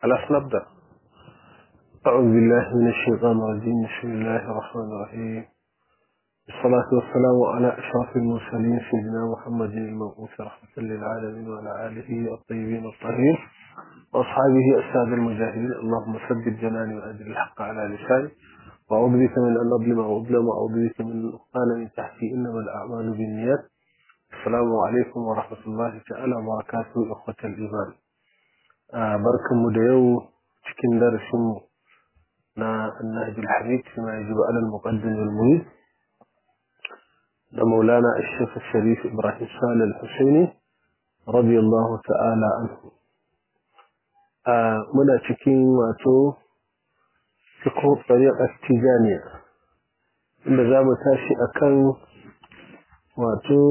خلاص نبدأ أعوذ بالله من الشيطان الرجيم بسم الله الرحمن الرحيم الصلاة والسلام على أشرف المرسلين سيدنا محمد المبعوث رحمة للعالمين وعلى آله الطيبين الطاهرين وأصحابه السادة المجاهدين اللهم ثبت جناني وأجل الحق على لساني وأعوذ بك من أن أظلم أو أظلم وأعوذ بك من أقال من تحتي إنما الأعمال بالنيات السلام عليكم ورحمة الله تعالى وبركاته إخوة الإيمان آه بركة مديو cikin darasinmu na النهج الحميد فيما يجب على المقدم والمريد لمولانا الشيخ الشريف إبراهيم صالح الحسيني رضي الله تعالى عنه آه منا cikin wato fiqh tariqa tijaniya inda za mu tashi akan wato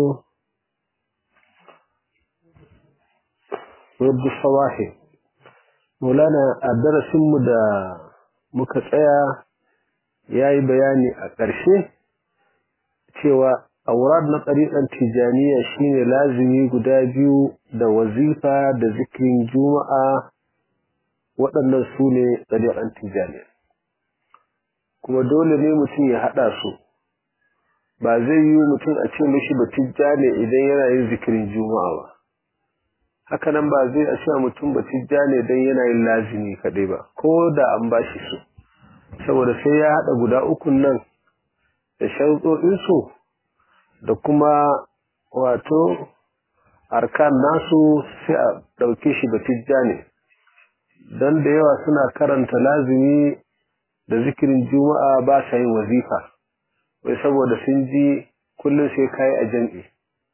wadda sawahi maulana a darasinmu da muka tsaya ya yi bayani a ƙarshe cewa aurad na ɗariƙar tijaniya shine lazimi guda biyu da wazifa da zikirin juma'a waɗannan su ne ɗariƙar tijaniya kuma dole ne mutum ya haɗa su ba zai yi mutum a ce mishi ba tijjane idan yana yin zikirin juma'a ba hakanan ba zai a cewa mutum ba tijjane don yana yin lazimi kaɗai ba ko da an ba shi su saboda sai ya haɗa guda ukun nan da sharuɗoɗinsu da kuma wato arkan nasu sai a ɗauke shi ba tijjane don da yawa suna karanta lazimi da zikirin juma'a ba sa yin wazifa wai saboda sun ji kullum sai kayi a jam'i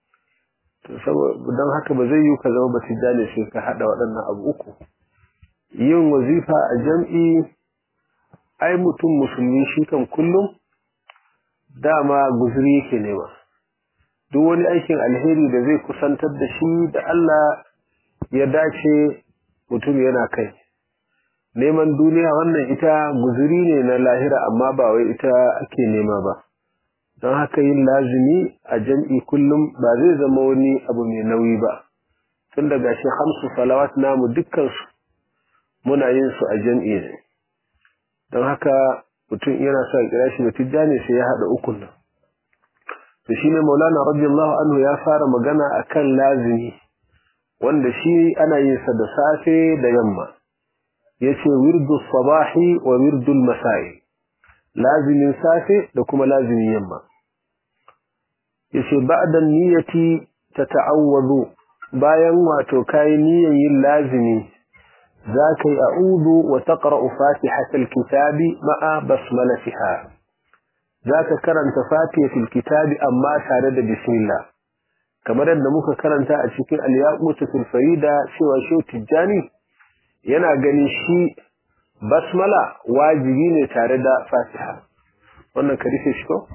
don haka ba zai yi ka zama ba tijjani sai ka haɗa waɗannan abu uku yin wazifa a jam'i ai mutum musulmi shi kan kullum dama guzuri yake nema duk wani aikin alheri da zai kusantar da shi da Allah ya dace mutum yana kai neman duniya wannan ita guzuri ne na lahira amma ba wai ita ake nema ba don haka yin lazimi a jam'i kullum ba zai zama wani abu mai nauyi ba tun daga shi hamsu salawat namu dukkansu muna yin su a jam'i ne don haka mutum yana sa kira shi da tijjani sai ya haɗa ukun nan to shi ne maulana radiyallahu anhu ya fara magana akan lazimi wanda shi ana yin sa da safe da yamma yace wirdu sabahi wa wirdu masai lazimin safe da kuma lazimin yamma yace ba'da niyyati tata'awwadu bayan wato kai niyyan yin lazimi zaka yi a'udhu wa taqra'u fatihatal kitabi ma'a basmalatiha zaka karanta fatihatul kitabi amma tare da bismillah kamar yadda muka karanta a cikin al-yaqutul farida cewa shi tijjani yana ganin shi basmala wajibi ne tare da fatiha wannan ka rufe shi ko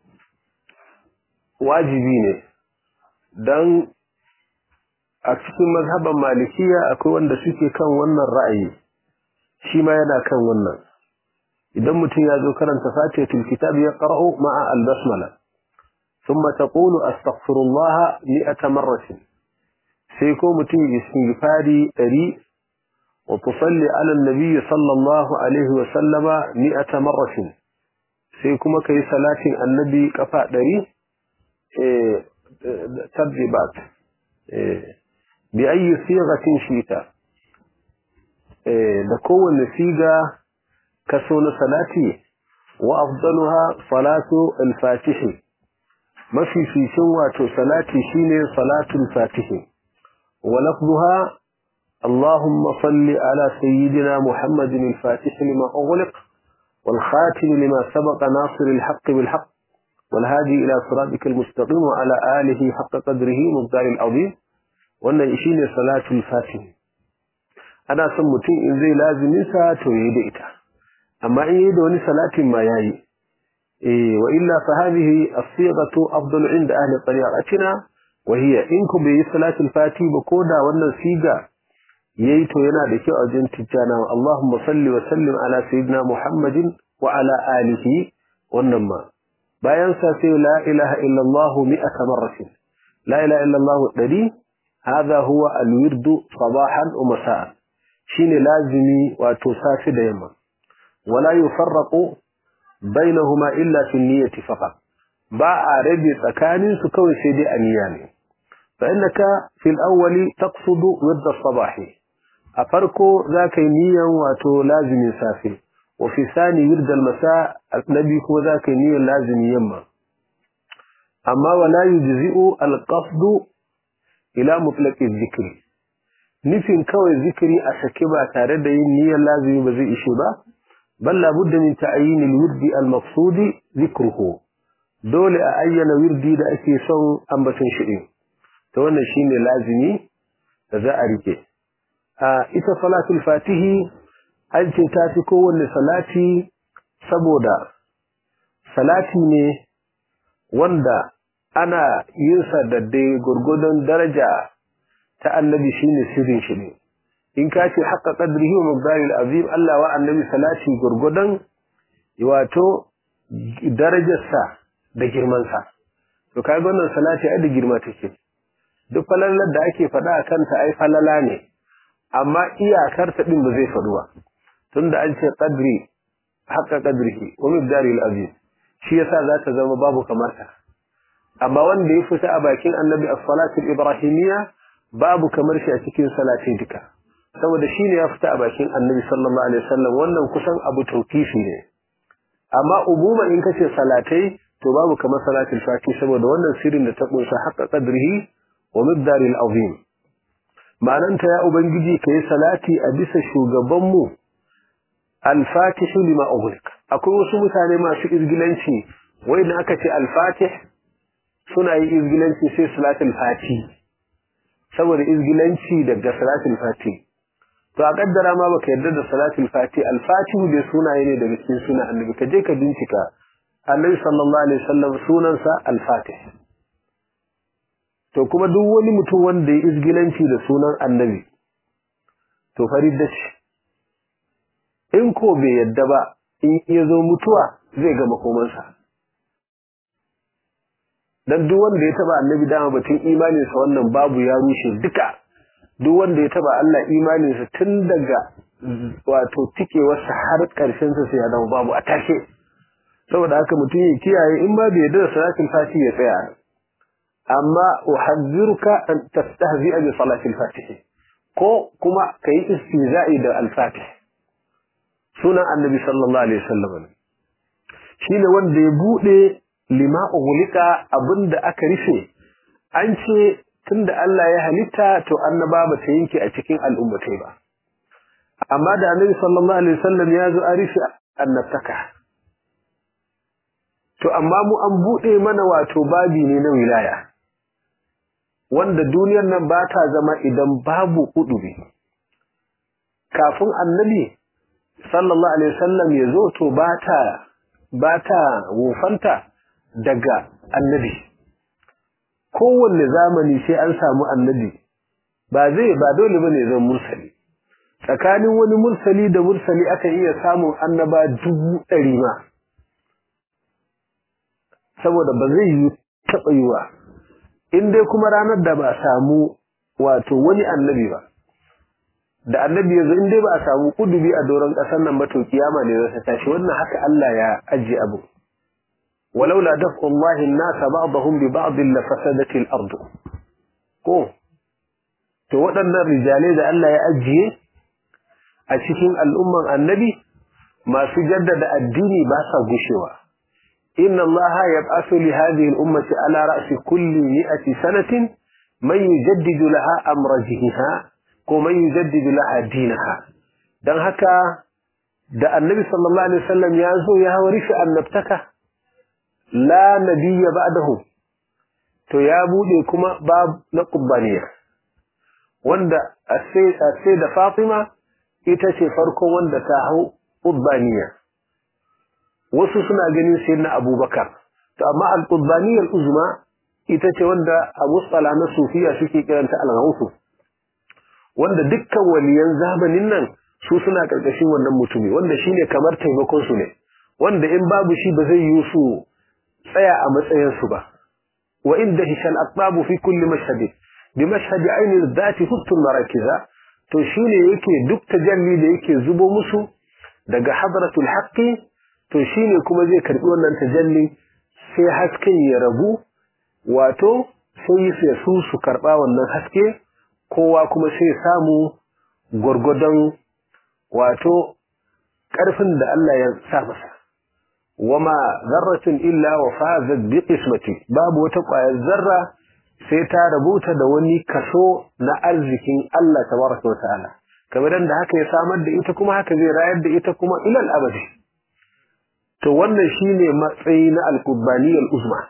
wajibi ne don a cikin mazhaban malikiya akwai wanda suke kan wannan ra'ayi shi ma yana kan wannan idan mutum ya zo karanta fatihatul kitab ya qara'u ma'a al-basmala thumma taqulu astaghfirullah mi'ata marratin sai ko mutum ya istighfari 100 وتصلي على النبي صلى الله عليه وسلم مئة مرة سيكما كي صلاة النبي كفاء دري إيه تبجبات إيه بأي صيغة شئت إيه لكو النسيغة كسون صلاتي وأفضلها صلاة الفاتح ما في في سوى صلاتي شيني صلاة الفاتح ولفظها اللهم صل على سيدنا محمد الفاتح لما أغلق والخاتم لما سبق ناصر الحق بالحق والهادي إلى صراطك المستقيم وعلى آله حق قدره مبدار العظيم وأن يشين صلاة الفاتح أنا سمتين إن زي لازم ينسى تويدئتا أما إن يدوني صلاة ما ياي إيه وإلا فهذه الصيغة أفضل عند أهل طريقتنا وهي إنكم بصلاة الفاتح بكودا وأن الصيغة yayi to yana da kyau a jin tijjana Allahumma salli wa sallim ala sayyidina Muhammadin wa ala alihi wannan ma bayan sa sai la ilaha illa Allah mi'ata marratin la ilaha illa Allah dari هذا هو الورد صباحا ومساء shine lazimi wato safi da yamma wala yufarraqu bainahuma illa fi niyyati faqat ba a rabe tsakanin su kawai sai dai aniya ne fa innaka fil awwali taqsudu wadda sabahi a farko zaka yi niyan wato lazimin safi wa fi thani wirda al masa nabi kuma zaka yi niyan lazimin yamma amma wala yujzi'u al qasdu ila mutlaqi dhikri nufin kawai zikiri a sake ba tare da yin niyyar lazimi ba zai ishe ba bal la budda min ta'yin al wirdi al maqsudi dhikruhu dole a ayyana wirdi da ake son ambaton shi din to wannan shine lazimi da za a rike a ita salatul fatihi an ce ta fi kowanne salati saboda salati ne wanda ana yin sa da dai gurgudun daraja ta annabi shine sirrin shi ne in ka ce haqqa qadrihi wa miqdaril azim Allah wa annabi salati gurgudan wato darajarsa da girman sa to kai wannan salati ai da girma take duk falalar da ake faɗa a kanta ai falala ne amma iyakar ta din ba zai faɗu ba tunda an ce qadri haqqa qadrihi wa miqdaril azim shi yasa za ta zama babu kamar ta amma wanda ya fita a bakin annabi as-salatu ibrahimiyya babu kamar shi a cikin salati duka saboda shine ya fita a bakin annabi sallallahu alaihi wasallam wannan kusan abu tawqifi ne amma umuma in kace salatai to babu kamar salatul fati saboda wannan sirrin da ta kunsa haqqa qadrihi wa miqdaril azim ma'ananta ya ubangiji kai salati a bisa shugaban mu al-fatih lima ughliq akwai wasu mutane masu izgilanci wai da aka ce al-fatih suna yi izgilanci sai salatul fati saboda izgilanci daga salatul fati to a kaddara ma baka yarda da salatul fati al-fatihu da sunaye ne daga cikin sunan annabi ka je ka bincika annabi sallallahu alaihi wasallam sunansa al-fatih to kuma duk wani mutum wanda ya izgilanci da sunan annabi to farid da shi in ko bai yadda ba in ya zo mutuwa zai ga makomansa dan duk wanda ya taba annabi dama batun imaninsa wannan babu ya rushe duka duk wanda ya taba Allah imaninsa tun daga wato tikewarsa har ƙarshen sa sai ya zama babu a tashe saboda haka mutum ya kiyaye in ba bai yarda da salatul fati ya tsaya amma uhadhiruka an tastahzi'a bi salatil fatih ko kuma kai istihza'i da al-fatih sunan annabi sallallahu alaihi wasallam shine wanda ya bude lima ughliqa abinda aka rufe an ce tunda Allah ya halitta to annaba ba ta yanke a cikin al'ummatai ba amma da annabi sallallahu alaihi wasallam ya zo a rufe annabtaka to amma mu an bude mana wato babi ne na wilaya wanda duniyar nan ba ta zama idan babu kudubi kafin annabi sallallahu alaihi wasallam ya zo to ba ta ba ta wufanta daga annabi kowanne zamani sai an samu annabi ba zai ba dole bane zan mursali tsakanin wani mursali da mursali aka iya samun annaba dubu ɗari ma saboda ba zai yi taɓa yiwa in dai kuma ranar da ba a samu wato wani annabi ba da annabi yanzu in dai ba a samu kudubi a doron ƙasar nan ba to kiyama ne zai tashi wannan haka Allah ya ajiye abu ولولا دفع الله الناس بعضهم ببعض لفسدت الأرض ko to waɗannan rijalai da Allah ya ajiye a cikin al'umman annabi masu jaddada addini ba sa gushewa inna Allah yab'athu li hadhihi al-ummati ala ra'si kulli mi'ati sanatin man yujaddidu laha amra diniha ko man yujaddidu laha dinaha dan haka da annabi sallallahu alaihi wasallam ya zo ya warifi annabtaka la nabiyya ba'dahu to ya bude kuma bab na qubbaniya wanda sai da Fatima ita ce farko wanda ta hau qubbaniya wasu suna ganin sayyidina Abubakar to amma al-qubbaniyya al-uzma ita ce wanda Abu Sala na Sufiya suke kiranta al-Ghawth wanda dukkan waliyan zamanin nan su suna karkashin wannan mutumi wanda shine kamar taimakon su ne wanda in babu shi ba zai yi su tsaya a matsayinsu ba wa inda hishal aqtabu fi kulli mashhad bi mashhad ayn al-dhati hutun marakiza to shine yake duk tajalli da yake zubo musu daga hadratul haqqi to shine kuma zai karbi wannan tajalli sai hasken ya rabu wato sai sai su su karba wannan haske kowa kuma sai samu gurgudan wato karfin da Allah ya sa masa wama zarratin illa wa fazat bi qismati babu wata ƙwayar zarra sai ta rubuta da wani kaso na arzikin Allah tabaraka wa ta'ala kamar da haka ya samar da ita kuma haka zai rayar da ita kuma ilal abadi to wannan shine matsayi na al-qurbaniyal uzma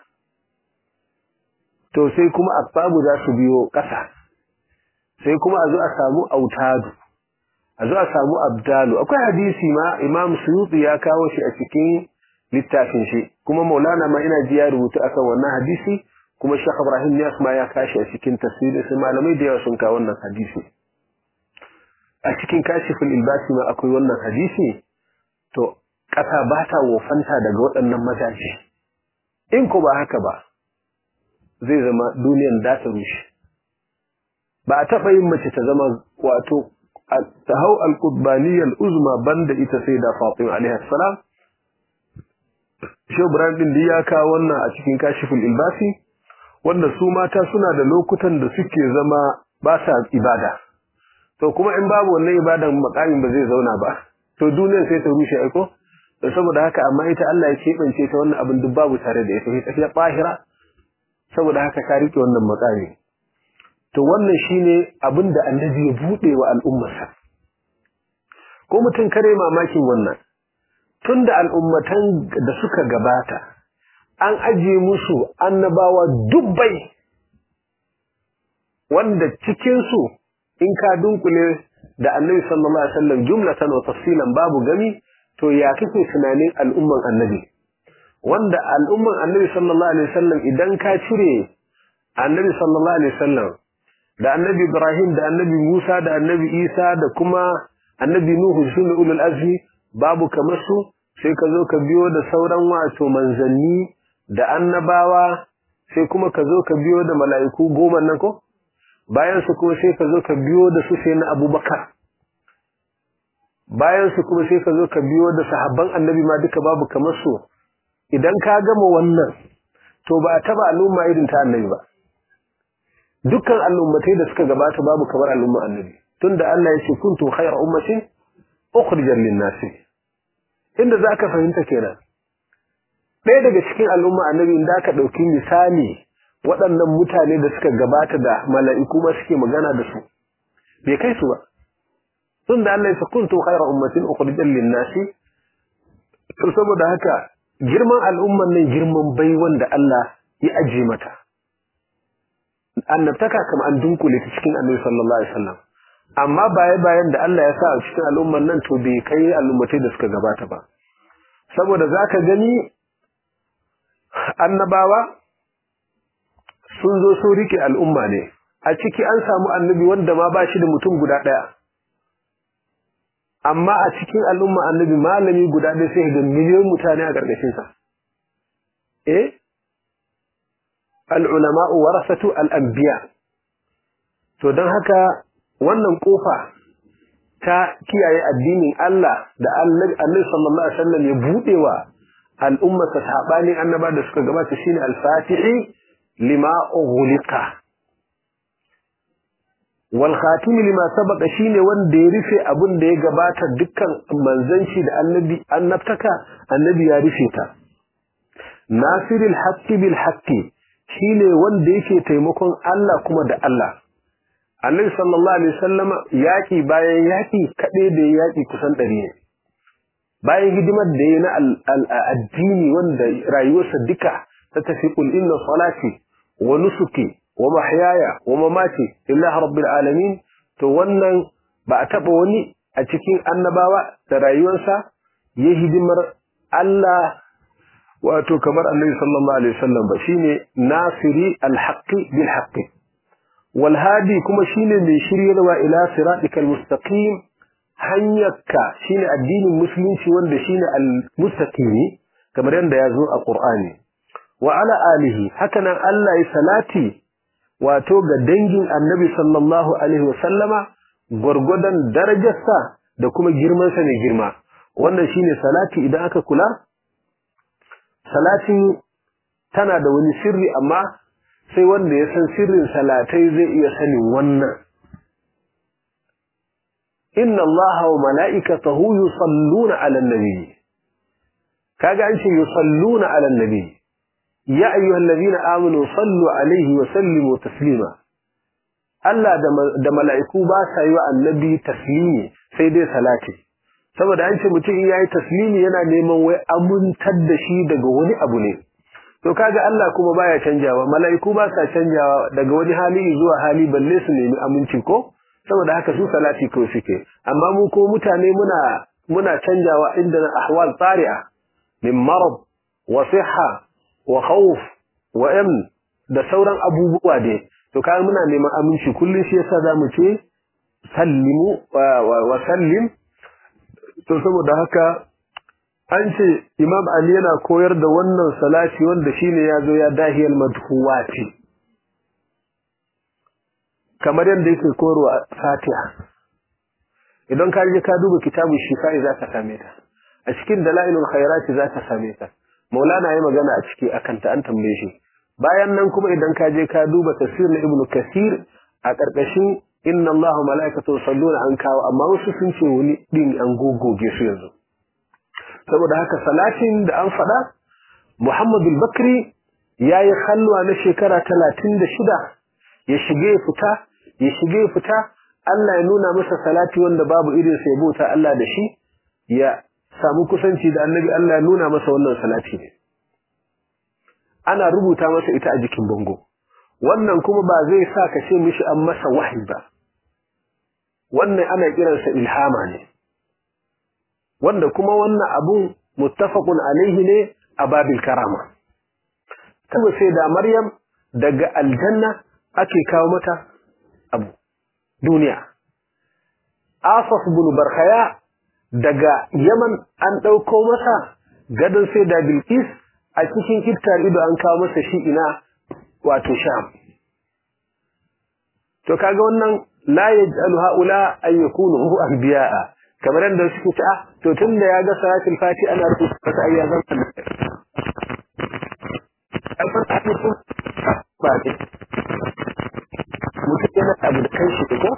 to sai kuma asbabu za su biyo ƙasa sai kuma a zo a samu autadu a zo a samu abdalu akwai hadisi ma imam suyuti ya kawo shi a cikin littafin shi kuma maulana ma ina ji ya rubuta akan wannan hadisi kuma Sheikh Ibrahim Niyas ma ya kashi a cikin tafsiri sai malamai da yawa sun kawo wannan hadisi a cikin kashiful ilbasi ma akwai wannan hadisi to ƙasa ba ta wofanta daga waɗannan mazaje in ko ba haka ba zai zama duniyan da ta rushe ba a taɓa yin mace ta zama wato ta hau al-qutbaniyal uzma banda ita sai da Fatima alaihi salam Shehu Ibrahim din da ya kawo wannan a cikin kashiful ilbasi wanda su mata suna da lokutan da suke zama ba sa ibada to kuma in babu wannan ibadan makamin ba zai zauna ba to duniyar sai ta rushe aiko to saboda haka amma ita Allah ya kebance ta wannan abin duk babu tare da ita ita ta bahira saboda haka ta rike wannan makami to wannan shine abin da annabi ya bude wa al'ummarsa ko mutum kare mamakin wannan tunda al'ummatan da suka gabata an ajiye musu annabawa dubbai wanda cikinsu in ka dunkule da annabi sallallahu alaihi wasallam jumlatan wa tafsilan babu gami to ya kake tunanin al'umman annabi wanda al'umman annabi sallallahu alaihi wasallam idan ka cire annabi sallallahu alaihi wasallam da annabi Ibrahim da annabi Musa da annabi Isa da kuma annabi Nuhu sune ulul azmi babu kamar su sai ka zo ka biyo da sauran wato manzanni da annabawa sai kuma ka zo ka biyo da mala'iku goma nan ko bayan su kuma sai ka zo ka biyo da su sai na abubakar bayan su kuma sai ka zo ka biyo da sahabban annabi ma duka babu kamar su idan ka gama wannan to ba a taba al'umma irin ta annabi ba dukkan al'ummatai da suka gabata babu kamar al'umma annabi tunda Allah ya ce kuntum khayra ummatin ukhrijat lin-nasi inda zaka fahimta kenan ɗaya daga cikin al'umma annabi da aka ɗauki misali waɗannan mutane da suka gabata da mala'iku ma suke magana da su bai kai su ba tun da Allah ya kuntu khayra ummatin ukhrijat lin-nasi to saboda haka girman al'umman nan girman baiwan da Allah ya aje mata annabtaka kama an dunkule ta cikin annabi sallallahu alaihi wasallam amma baya bayan da Allah ya sa a cikin al'umman nan to bai kai al'ummatai da suka gabata ba saboda zaka gani annabawa sun zo sun rike al'umma ne a ciki an samu annabi wanda ma ba shi da mutum guda ɗaya amma a cikin al'umma annabi malami guda ɗaya sai ga miliyon mutane a ƙarƙashinsa eh al'ulama'u warasatu al'ambiya to don haka wannan ƙofa ta kiyaye addinin Allah da annabi sallallahu alaihi wasallam ya buɗewa al'ummata saɓanin annaba da suka gabata shine al-fatihi lima ughliqa wal khatim lima sabaqa shine wanda ya rufe abin da ya gabata dukkan manzanci da annabi annabtaka annabi ya rufe ta nasirul haqqi bil haqqi shine wanda yake taimakon Allah kuma da Allah annabi sallallahu alaihi wasallama yaki bayan yaki kade da yaki kusan 100 ne bayan hidimar da ya na addini wanda rayuwarsa duka ta tafi kul inna salati wa nusuki wa mahyaya wa mamati lillahi rabbil alamin to wannan ba a taba wani a cikin annabawa da rayuwarsa ya hidimar Allah wato kamar annabi sallallahu alaihi wasallam ba shine nasiri alhaqi bil haqqi wal hadi kuma shine mai shiryarwa ila siratikal mustaqim hanyarka shine addinin musulunci wanda shine al-mustaqimi kamar yadda ya zo a Qur'ani wa ala alihi hakanan Allah ya salati wato ga dangin Annabi sallallahu alaihi wa sallama gwargwadon darajarsa da kuma girmansa mai girma wannan shine salati idan aka kula salatin tana da wani sirri amma sai wanda ya san sirrin salatai zai iya sanin wannan inna allaha wa mala'ikatahu yusalluna 'alan nabi kaga an ce yusalluna 'alan nabi ya ayyuhallazina amanu sallu 'alaihi wa sallimu taslima Allah da mala'iku ba sa yi wa annabi taslimi sai dai salati saboda an ce mutum in yayi taslimi yana neman wai amintar da shi daga wani abu ne to kaga Allah kuma baya canjawa mala'iku ba sa canjawa daga wani hali zuwa hali balle su nemi aminci ko saboda haka su salati ko suke amma mu ko mutane muna muna canjawa inda na ahwal tsari'a min marad wa sihha wa khawf wa amn da sauran abubuwa dai to kaga muna neman aminci kullun shi yasa zamu ce sallimu wa sallim to saboda haka an ce imam ali yana koyar da wannan salati wanda shine ya zo ya dahiyal madhuwati kamar yadda yake koyarwa fatiha idan ka je ka duba kitabun shifa'i za ka same ta a cikin dalailul khairati za ka same ta maulana ya magana a ciki akan ta an tambaye shi bayan nan kuma idan ka je ka duba tafsir na ibnu kasir a karkashin inna allaha malaikatu salluna an kawo amma wasu sun ce wani din an gogoge su yanzu saboda haka salatin da an faɗa muhammadu bakri ya yi halwa na shekara talatin da shida ya shige fita ya shige fita Allah ya nuna masa salati wanda babu irin sai bauta Allah da shi ya samu kusanci da annabi Allah ya nuna masa wannan salati ne ana rubuta masa ita a jikin bango wannan kuma ba zai sa ka ce mishi an masa wahayi ba wannan ana kiransa ilhama ne wanda kuma wannan abun muttafaqun alaihi ne a babil karama kuma sai da maryam daga aljanna ake kawo mata abu duniya asaf bin barkhaya daga yaman an ɗauko masa gadon sai da bilkis a cikin iftar ido an kawo masa shi ina wato sham to kaga wannan la yaj'alu haula an yakunu anbiya'a kamar yadda suke ta to tunda ya ga salatul fati ana rubuta ta ayyazan ba ne mutum yana abu da kai shi ko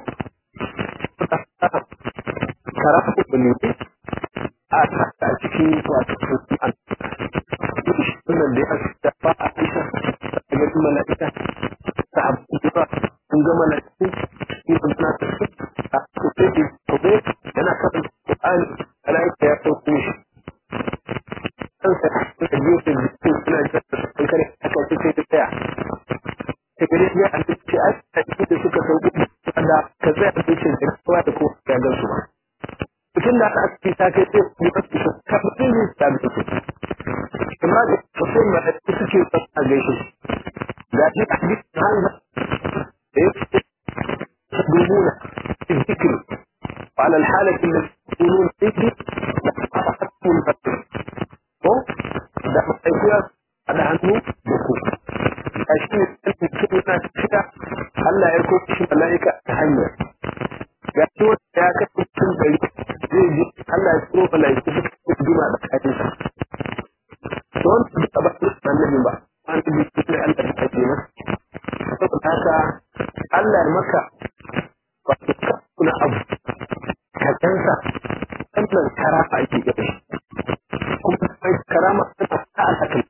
karatu ne a a cikin wato an wannan da ya da ba a isa da ga mala'ika ta abu da kun ga mala'iku in kun na ta a cikin to bai yana kan Qur'ani mala'ika ya sauko shi kan sa da gefe da suna da kare aka ce ta tsaya ta gare ya an ce a cikin da suka sauko da ka tsaya a cikin da kowa da kowa ya gan su ba mutum da aka ce ta kai sai ku yi su ka mutum ne ta bi su amma da mutum ma da suke a gaishe ga shi a cikin hanza da ya ce تدومون في الذكر وعلى الحالة التي تكونون فيه لأخذتم الفتر ده مستيقظ على عنه بكو عشان يتكلم كلمة كده هلا يكون في ملائكة تهنى gashi wanda ya kai mutum ɗari zai ji Allah ya tsoro malaiku duk su juma da hadisa to wanda duka ba su annabi ba an bi ne Allah ya kace masa saboda haka Allah ya maka wato kuna abu ka kansa wannan karama ake gaba kuma sai karama tana ta alhakan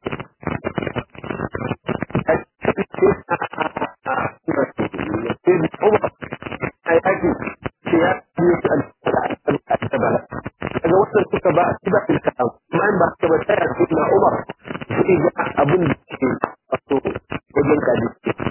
a yaki ce ya yi su al-tabala daga wannan suka ba su ba ilka amma in ba su ba ta yaki na umar su ga abin da ke wato wajen kaji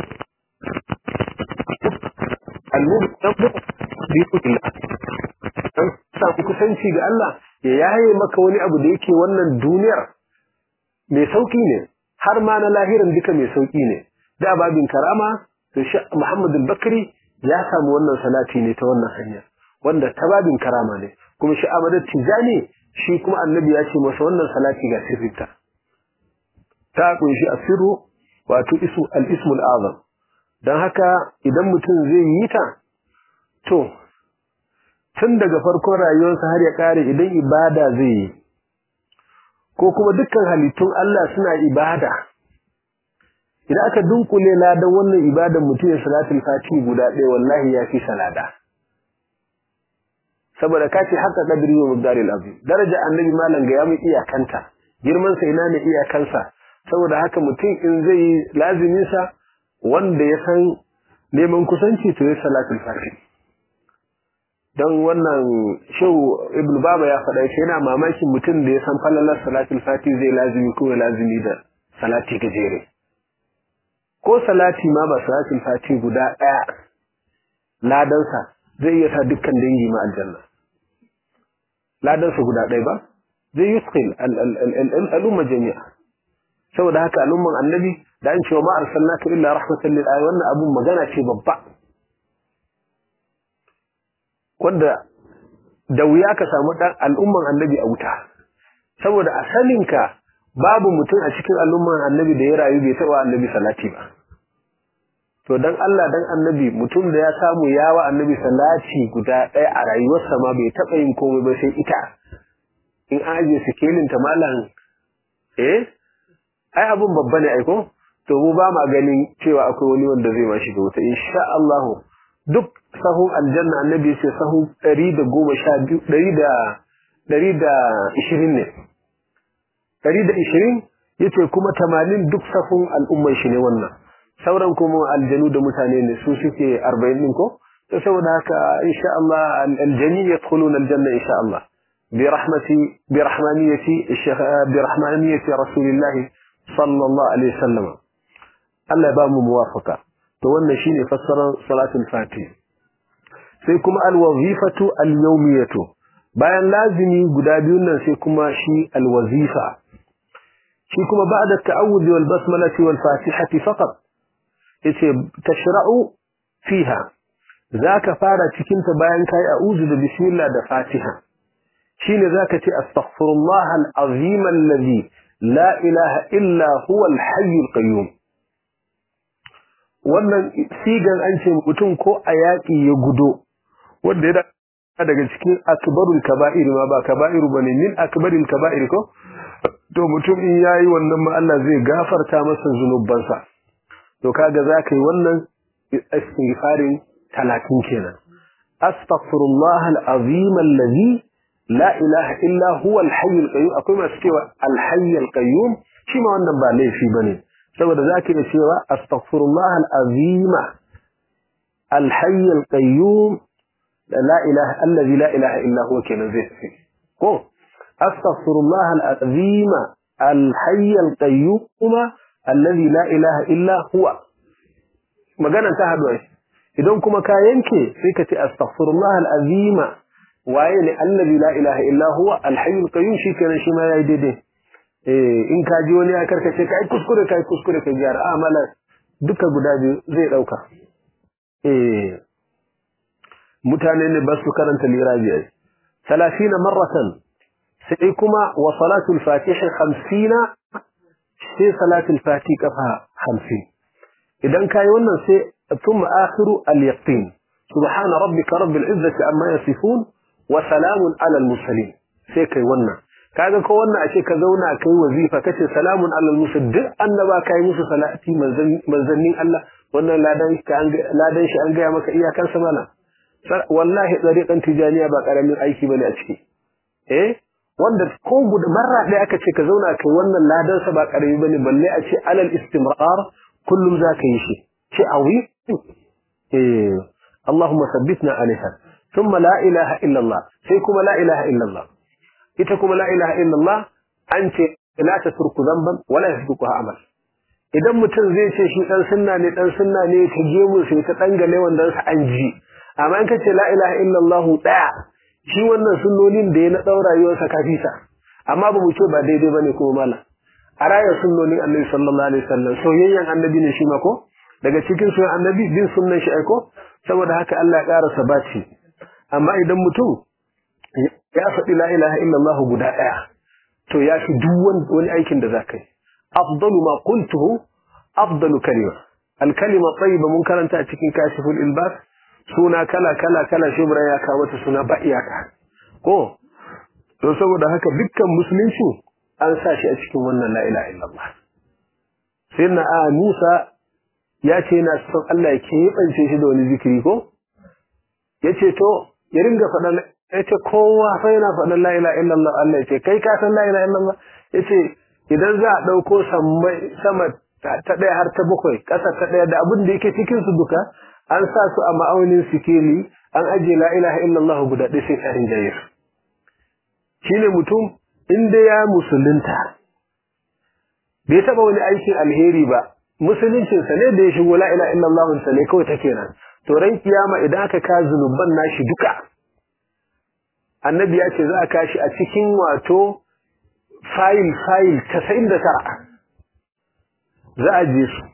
annabi dan bu bi kudilla dan samu kusanci ga Allah ya yaye maka wani abu da yake wannan duniyar mai sauki ne har ma na lahirin duka mai sauki ne da babin karama to shi Muhammad al-Bakri ya samu wannan salati ne ta wannan hanya wanda ta babin karama ne kuma shi Ahmad Tijani shi kuma annabi ya ce masa wannan salati ga sirrinta ta kunshi asiru wato isu al-ismul azam don haka idan mutum zai yi ta to tun daga farkon rayuwarsa har ya kare idan ibada zai yi ko kuma dukkan halittun Allah suna ibada idan aka dunkule ladan wannan ibadan mutum ya salatul fati guda ɗaya wallahi ya fi salada saboda ka ce haka kadiri wa muddaril azim daraja annabi malam ga ya mu iyakanta girman sa ina ne iyakansa saboda haka mutum in zai yi lazimin sa wanda ya san neman kusanci to ya salatul fati don wannan shehu ibn baba ya faɗa shi yana mamakin mutum da ya san falalar salatul fati zai lazimi ko lazimi da salati gajere ko salati ma ba salatul fati guda ɗaya ladansa zai iya sa dukkan dangi ma aljanna ladansa guda ɗaya ba zai yusqil al'umma jami'a saboda haka al'umman annabi da an cewa ma arsalnaka illa rahmatan lil alamin wannan abun magana ce babba wanda da wuya ka samu dan al'umman annabi a wuta saboda a saninka babu mutum a cikin al'umman annabi da ya rayu bai taɓa annabi salati ba to dan Allah dan annabi mutum da ya samu yawa annabi salati guda ɗaya a rayuwarsa ma bai taɓa yin komai ba sai ita in an ajiye sikelin ta malam eh ai abun babba ne aiko to mu ba ma ganin cewa akwai wani wanda zai ma shiga wuta insha Allah duk sahu aljanna annabi sai sahu 112 120 ne 120 yace kuma 80 duk sahun al'umman shi ne wannan sauran kuma aljanu da mutane ne su suke 40 din ko to saboda haka insha Allah aljani yadkhuluna aljanna insha Allah bi rahmati bi rahmaniyati bi rahmaniyati rasulillah sallallahu alaihi wasallam Allah ya ba mu muwafaka to wannan shine fassarar salatul fatih sai kuma alwazifatu alyawmiyatu bayan lazimi guda biyun nan sai kuma shi alwazifa shi kuma ba'da at-ta'awudh wal basmalati wal fatihati faqat yace tashra'u fiha zaka fara cikin ta bayan kai a'udhu da bismillah da fatiha shine zaka ce astaghfirullah al-azim alladhi la ilaha illa huwa al-hayy al-qayyum wannan sigan an ce mutum ko a yaƙi ya gudo wanda ya daga cikin akbarul kaba'ir ma ba kaba'iru bane min akbaril kaba'ir ko to mutum in yayi wannan ma Allah zai gafarta masa zunubansa to kaga zaka yi wannan istighfarin 30 kenan astaghfirullah alazim alladhi la ilaha illa huwa alhayy alqayyum akwai masu cewa alhayy alqayyum shi ma wannan ba laifi bane saboda zaka iya cewa astaghfirullah alazim alhayy alqayyum لا إله الذي لا إله إلا هو كنا زي هو أستغفر الله العظيم الحي القيوم الذي لا إله إلا هو magana ta haɗu ai idan kuma ka yanke sai ka ce astaghfirullah alazima waye ne allazi la ilaha illa huwa alhayyul qayyum shi kenan shi ma yayi daidai eh in ka ji wani ya karkace kai kuskure kai kuskure kai gyara amala duka guda biyu zai dauka eh mutane ne ba su karanta lirabi ai 30 marratan sai kuma wa salatul fatih 50 sai salatul fatih kafa 50 idan kai wannan sai thumma akhiru al-yaqin subhana rabbika rabbil izzati amma yasifun wa salamun ala al-mursalin sai kai wannan kaga ko wannan ashe ka zauna kai wazifa kace salamun ala al-mursalin duk annaba kai musu salati manzannin Allah wannan ladan ladan shi an ga maka iyakan sa mana wallahi tsariƙan tijaniya ba ƙaramin aiki bane a ciki eh wanda ko guda marra ɗaya aka ce ka zauna kai wannan ladansa ba ƙarami bane balle a ce alal istimrar kullum za ka yi shi ce awi eh Allahumma sabbitna alaiha thumma la ilaha illa Allah sai kuma la ilaha illa Allah ita kuma la ilaha illa Allah an ce la tasruku dhanban wala yasbiquha amal idan mutum zai ce shi dan sunna ne dan sunna ne ta gemu sai ta dangale wanda sa an ji amma in kace la ilaha illallah daya shi wannan sunnonin da ya na daura rayuwarsa kafisa amma ba mu ce ba daidai bane kuma mala a rayar sunnonin annabi sallallahu alaihi wasallam soyayyen annabi ne shi ma ko daga cikin soyayyen annabi bin sunnan shi aiko saboda haka Allah ya ƙara sabaci amma idan mutum ya faɗi la ilaha illallah guda daya to ya fi duk wani aikin da zaka yi afdalu ma qultuhu afdalu kalima al kalima tayyiba mun karanta a cikin kashiful ilbas suna kala kala kala shubra ya kawo mata suna ba iyaka ko to saboda haka dukkan musulunci an sa shi a cikin wannan la ilaha illallah sai na a Musa ya ce yana son Allah ya keɓance shi da wani zikiri ko ya ce to ya ringa faɗan ya ce kowa fa yana faɗan la ilaha illallah Allah ya ce kai ka san la ilaha illallah ya ce idan za a ɗauko sama ta ɗaya har ta bakwai ƙasa ta ɗaya da abin da yake cikin su duka an sa su a ma'aunin sikeli an ajiye la ilaha illallah guda ɗaya sai tsarin jayir shine mutum inda ya musulunta bai taɓa wani aikin alheri ba musuluncinsa ne da ya shigo la ilaha illallah sa ne kawai take nan to ran kiyama idan aka ka zunuban nashi duka annabi ya ce za a kashi a cikin wato fayil fayil casa'in da tara za a je su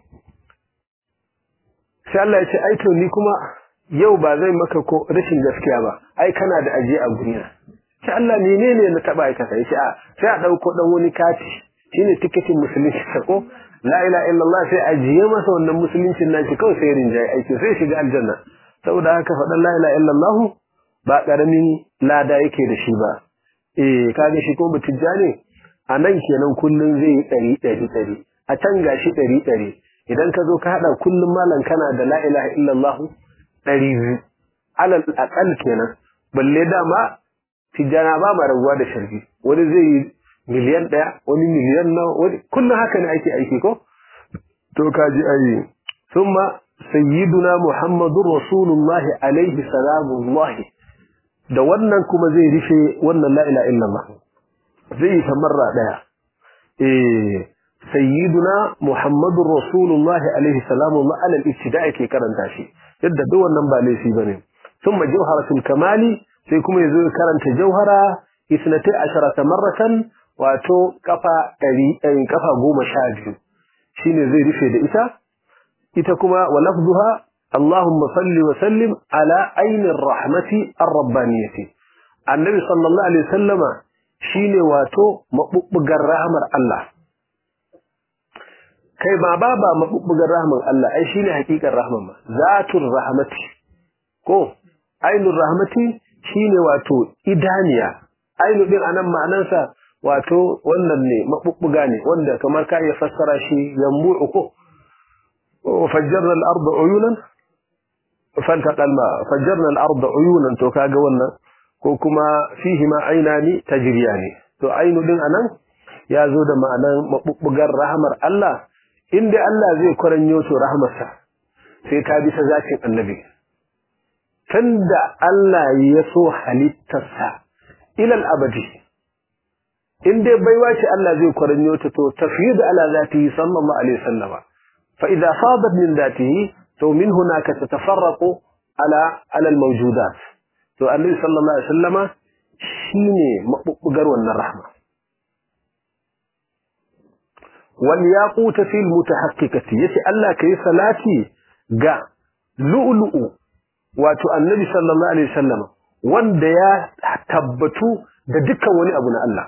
sai Allah ya ce ai to ni kuma yau ba zai maka ko rashin gaskiya ba ai kana da aje a gurina sai Allah menene na taba aikata yace a sai a dauko dan wani kati shine tiketin musulunci ko la ilaha illallah sai ajiye masa wannan musuluncin nashi kawai sai rinjaye aiki sai shiga aljanna saboda haka faɗan la ilaha illallah ba karamin lada yake da shi ba eh kaga shi ko mutujja ne a nan kenan kullun zai yi ɗari ɗari ɗari a can gashi ɗari ɗari idan ka zo ka haɗa kullum malam kana da la ilaha illallah ɗari biyu alal aƙal kenan balle dama tijjana ba ma rabuwa da sharbi wani zai yi miliyan ɗaya wani miliyan nawa wani kullum haka ne ake aiki ko to ka ji ayi summa sayyiduna muhammadur rasulullahi alaihi salamullahi da wannan kuma zai rufe wannan la ilaha illallah zai yi tamarra ɗaya eh sayyiduna muhammadur rasulullahi alaihi salamullah alal ibtida'i ke karanta shi yadda duk wannan ba laifi bane thumma jawharatul kamali sai kuma yazo ya karanta jauhara isnati asharata marratan wato kafa 100 kafa 12 shine zai rufe da ita ita kuma wa lafzuha Allahumma salli wa sallim ala ainir rahmati ar-rabbaniyati annabi sallallahu alaihi wasallama shine wato mabubbugar rahmar Allah kai ba ba ba mabubbugar rahmar Allah ai shine hakikar rahmar ma zatur rahmati ko ainur rahmati shine wato idaniya ainu din anan ma'anansa wato wannan ne mabubbuga ne wanda kamar ka iya fassara shi yambu'u ko fajjarna al-ardu uyunan faltaqa al-ma fajjarna al-ardu uyunan to kaga wannan ko kuma fihi ma ainani tajriyani to ainu din anan ya zo da ma'anan mabubbugar rahmar Allah inda Allah zai kwaranyo to rahmarsa sai ta bisa zakin annabi tunda Allah ya so halittarsa ilal abadi in dai baiwa ce Allah zai kwaranyo ta to tafyid ala zatihi sallallahu alaihi wasallam fa idza fadat min zatihi to min hunaka tatafarraqu ala ala al mawjudat to annabi sallallahu alaihi wasallama shine mabubbugar wannan rahma wal yaqut fi al mutahaqqiqati yace Allah kai salati ga lu'lu'u wato annabi sallallahu alaihi wasallam wanda ya tabbatu da dukkan wani abu na Allah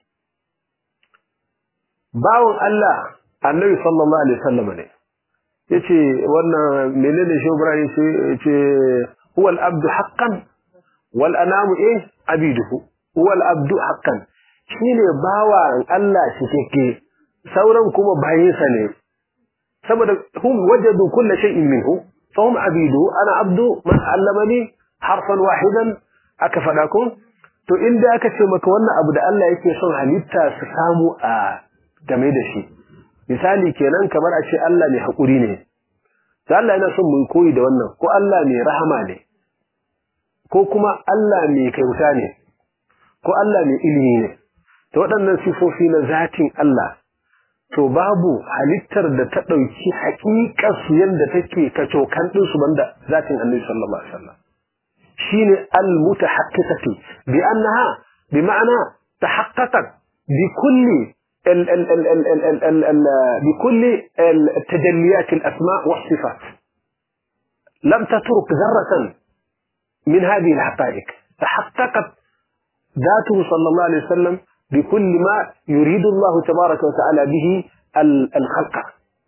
bawon Allah annabi sallallahu alaihi wasallam ne yace wannan menene shi Ibrahim yace yace huwa al-abdu haqqan wal anamu eh abiduhu huwa al-abdu haqqan shine bawan Allah shi take sauran kuma bayinsa ne saboda hum wajadu kulli shay'in minhu فهم عبيده أنا عبد من علمني حرفا واحدا أكفدكم to inda aka ce maka wannan abu da Allah yake son halitta su samu a game da shi misali kenan kamar a ce Allah mai haƙuri ne to Allah yana son mu koyi da wannan ko Allah mai rahama ne ko kuma Allah mai kyauta ne ko Allah mai ilimi ne to waɗannan sifofi na zatin Allah to babu halittar da ta ɗauki haƙiƙar su yadda take kacokan ɗinsu banda zatin annabi sallallahu alaihi wasallam shine al-mutahaqqiqati bi annaha bi ma'ana tahaqqaqat bi kulli ال ال ال ال ال ال ال ال بكل التجليات الأسماء والصفات لم تترك ذرة من هذه الحقائق تحققت ذاته صلى الله عليه وسلم بكل ما يريد الله تبارك وتعالى به الخلق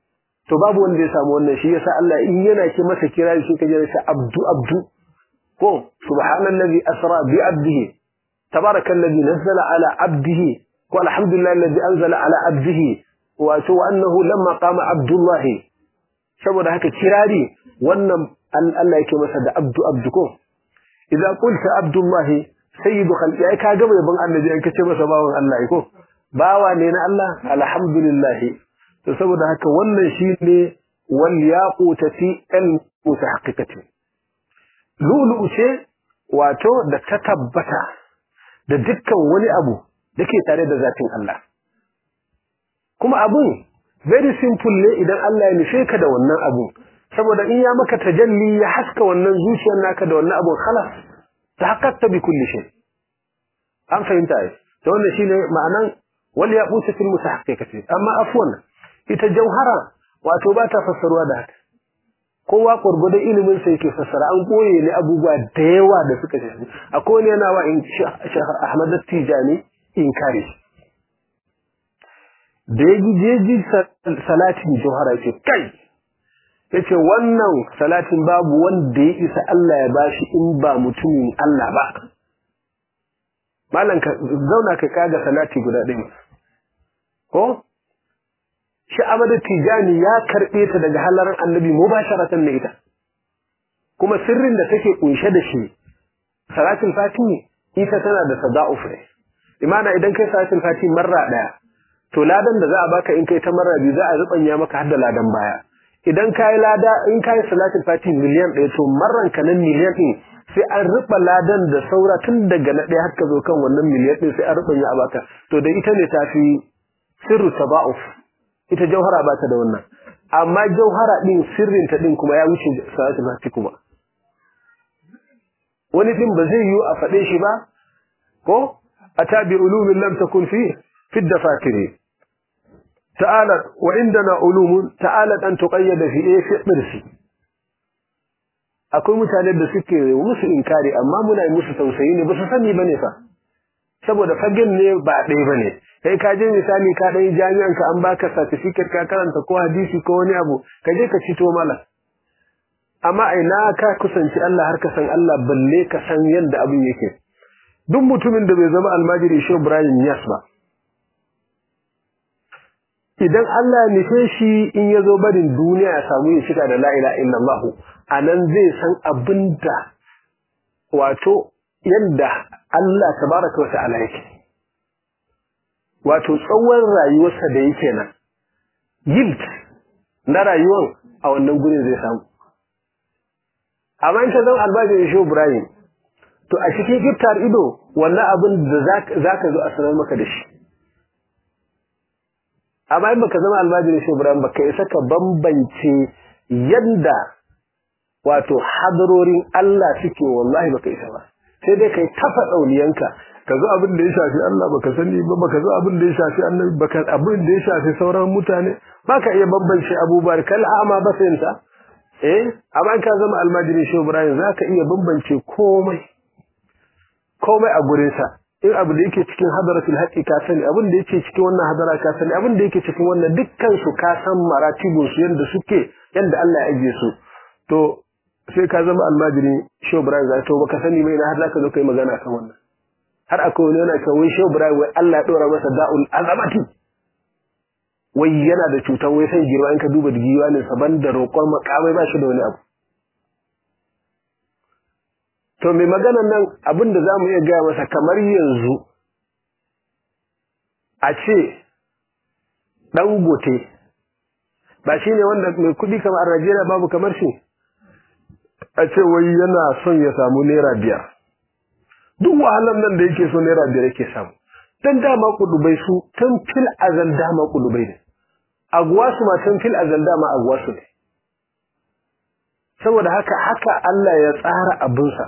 to babu wanda ya samu wannan shi yasa Allah in yana ki masa kira shi kaje da abdu abdu ko subhanallazi asra bi abdihi tabarakallazi nazzala ala abdihi ko alhamdulillahi alladhi anzala ala abdihi wa to annahu lamma qama abdullahi saboda haka kirari wannan Allah yake masa da abdu abdu ko idan qulta abdullahi sayyidu khalqi ai ka gaba yaban annabi an kace masa bawan Allah ko bawa ne na Allah alhamdulillah to saboda haka wannan shine wal yaqutati al mutahaqqiqati lulu ce wato da ta tabbata da dukkan wani abu dake tare da zatin Allah kuma abun very simple ne idan Allah ya nufe ka da wannan abun saboda in ya maka tajalli ya haska wannan zuciyar naka da wannan abun khalas tahaqqaqta bi kulli shay an fahimta ai to wannan shine ma'anan wal yaqutu fil mutahaqqiqati amma afwan ita jauhara wato ba ta fassarwa da haka kowa gurgurda ilimin sa yake fassara an koye ne abubuwa da yawa da suka shafi akwai wani yana wa in Ahmad Tijani inkari da ya ji salatin jauhara ce kai yace wannan salatin babu wanda ya isa Allah ya bashi in ba mutumin Allah ba malan ka zauna ka kaga salati guda ɗaya ko shi Ahmadu Tijani ya karɓe ta daga halarar annabi mubasharatan ne ita kuma sirrin da take kunshe da shi salatul fatihi ita tana da sada'uf ne imana idan kai salatul fatihi marra daya to ladan da za a baka in kai ta marra biyu za a rubanya maka har da ladan baya idan kai lada in kai salatul fatihi miliyan ɗaya to marran ka nan miliyan ɗin sai an ruba ladan da saura tun daga na ɗaya har ka zo kan wannan miliyan ɗin sai an rubanya a baka to da ita ne tafi sirru taba'uf ita jauhara ba ta da wannan amma jauhara din sirrin ta din kuma ya wuce salatu fati kuma wani din ba zai yi a faɗe shi ba ko atabi ulumin lam takun fi fi dafatiri ta'alat wa indana ulumun ta'alat an tuqayyada fi fi dirsi akwai mutane da suke musu inkari amma muna yi musu tausayi ne ba su sani bane fa saboda fagen ne ba ɗaya bane kai ka je misali ka ɗan jami'an ka an baka certificate ka karanta ko hadisi ko wani abu ka je ka cito mala amma a ina ka kusanci Allah har ka san Allah balle ka san yadda abin yake duk mutumin da bai zama almajiri shi Ibrahim Yas ba idan Allah ya nufe shi in ya zo barin duniya ya samu ya shiga da la ilaha illallah a nan zai san abinda wato yadda Allah tabaraka wa ta'ala yake wato tsawon rayuwarsa da yake nan yield na rayuwar a wannan gurin zai samu amma in ka zan albashin shi Ibrahim to a cikin giftar ido wannan abin da za ka zo a sanar maka da shi amma in baka zama albashin shi Ibrahim baka isa ka bambance yadda wato hadarorin Allah suke wallahi baka isa ba sai dai kai tafa ɗauniyanka ka zo abin da ya shafi Allah baka sani ba baka zo abin da ya shafi annabi baka abin da ya shafi sauran mutane baka iya bambance abubuwa kal a'ma basayinta eh amma ka zama almajiri shi Ibrahim zaka iya bambance komai komai a gurin sa in abu da yake cikin hadaratul haqqi ka sani abin da yake cikin wannan hadara ka sani abin da yake cikin wannan dukkan su ka san maratibun su yanda suke yanda Allah ya ajiye su to sai ka zama almajiri shi Ibrahim zaka to baka sani mai na har zaka zo kai magana kan wannan har akwai wani yana cewa wai shehu ibrahim wai Allah ya dora masa da'ul azamati wai yana da cutar wai sai girma in ka duba da giwa ne saban da roƙon makamai ba shi da wani abu to mai magana nan abin da zamu iya gaya masa kamar yanzu a ce dan gote ba shi ne wanda mai kuɗi kamar a Najeriya babu kamar shi a ce wai yana son ya samu naira biyar duk wahalar nan da yake so naira biyar yake samu dan dama kudubai su tun fil azal dama kudubai ne agwasu ma tun fil azal dama agwasu ne saboda haka haka Allah ya tsara abinsa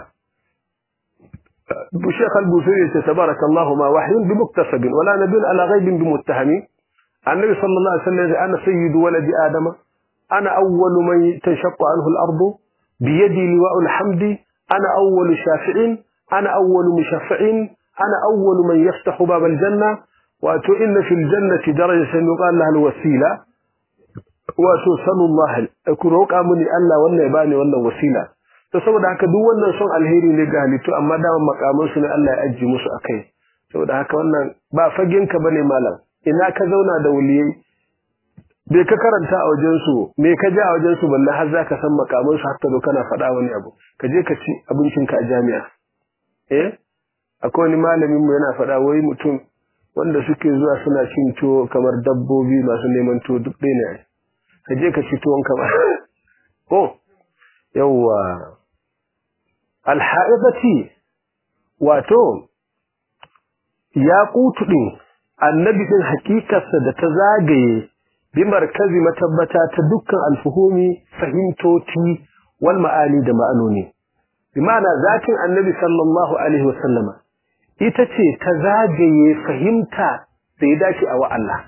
Sheikh Al-Busiri yace tabarakallahu ma wahyun bi muktasabin wala nabiyyun ala ghaibin bi muttahami annabi sallallahu alaihi wasallam ana sayyidu waladi adama ana awwalu man tashaqqu anhu al-ardu bi yadi liwa'ul hamdi ana awwalu shafi'in أنا أول مشفع أنا أول من يفتح باب الجنة وإن في الجنة درجة يقال لها الوسيلة wato sanullah ku roƙa mini Allah wannan ya bani wannan wasila to saboda haka duk wannan son alheri ne ga halittu amma daman makaman su ne Allah ya ajiye musu akai saboda haka wannan ba fagen ka bane malam ina ka zauna da waliyai bai ka karanta a wajen su me ka ji a wajen su balle har zaka san makaman su har ta zo kana faɗa wani abu ka je ka ci abincin ka a jami'a eh akwai wani malamin mu yana faɗa wai mutum wanda suke zuwa suna cin tuwo kamar dabbobi masu neman tuwo duk ɗaya ne ka je ka ci tuwon ka ba ko yawwa alha'ibati wato ya kutu ɗin annabi ɗin hakikarsa da ta zagaye bi markazi matabbata ta dukkan alfuhumi fahimtoci wal ma'ani da ma'anoni bi ma'ana zatin annabi sallallahu alaihi wasallama ita ce ta zagaye fahimta da ya dace a wa Allah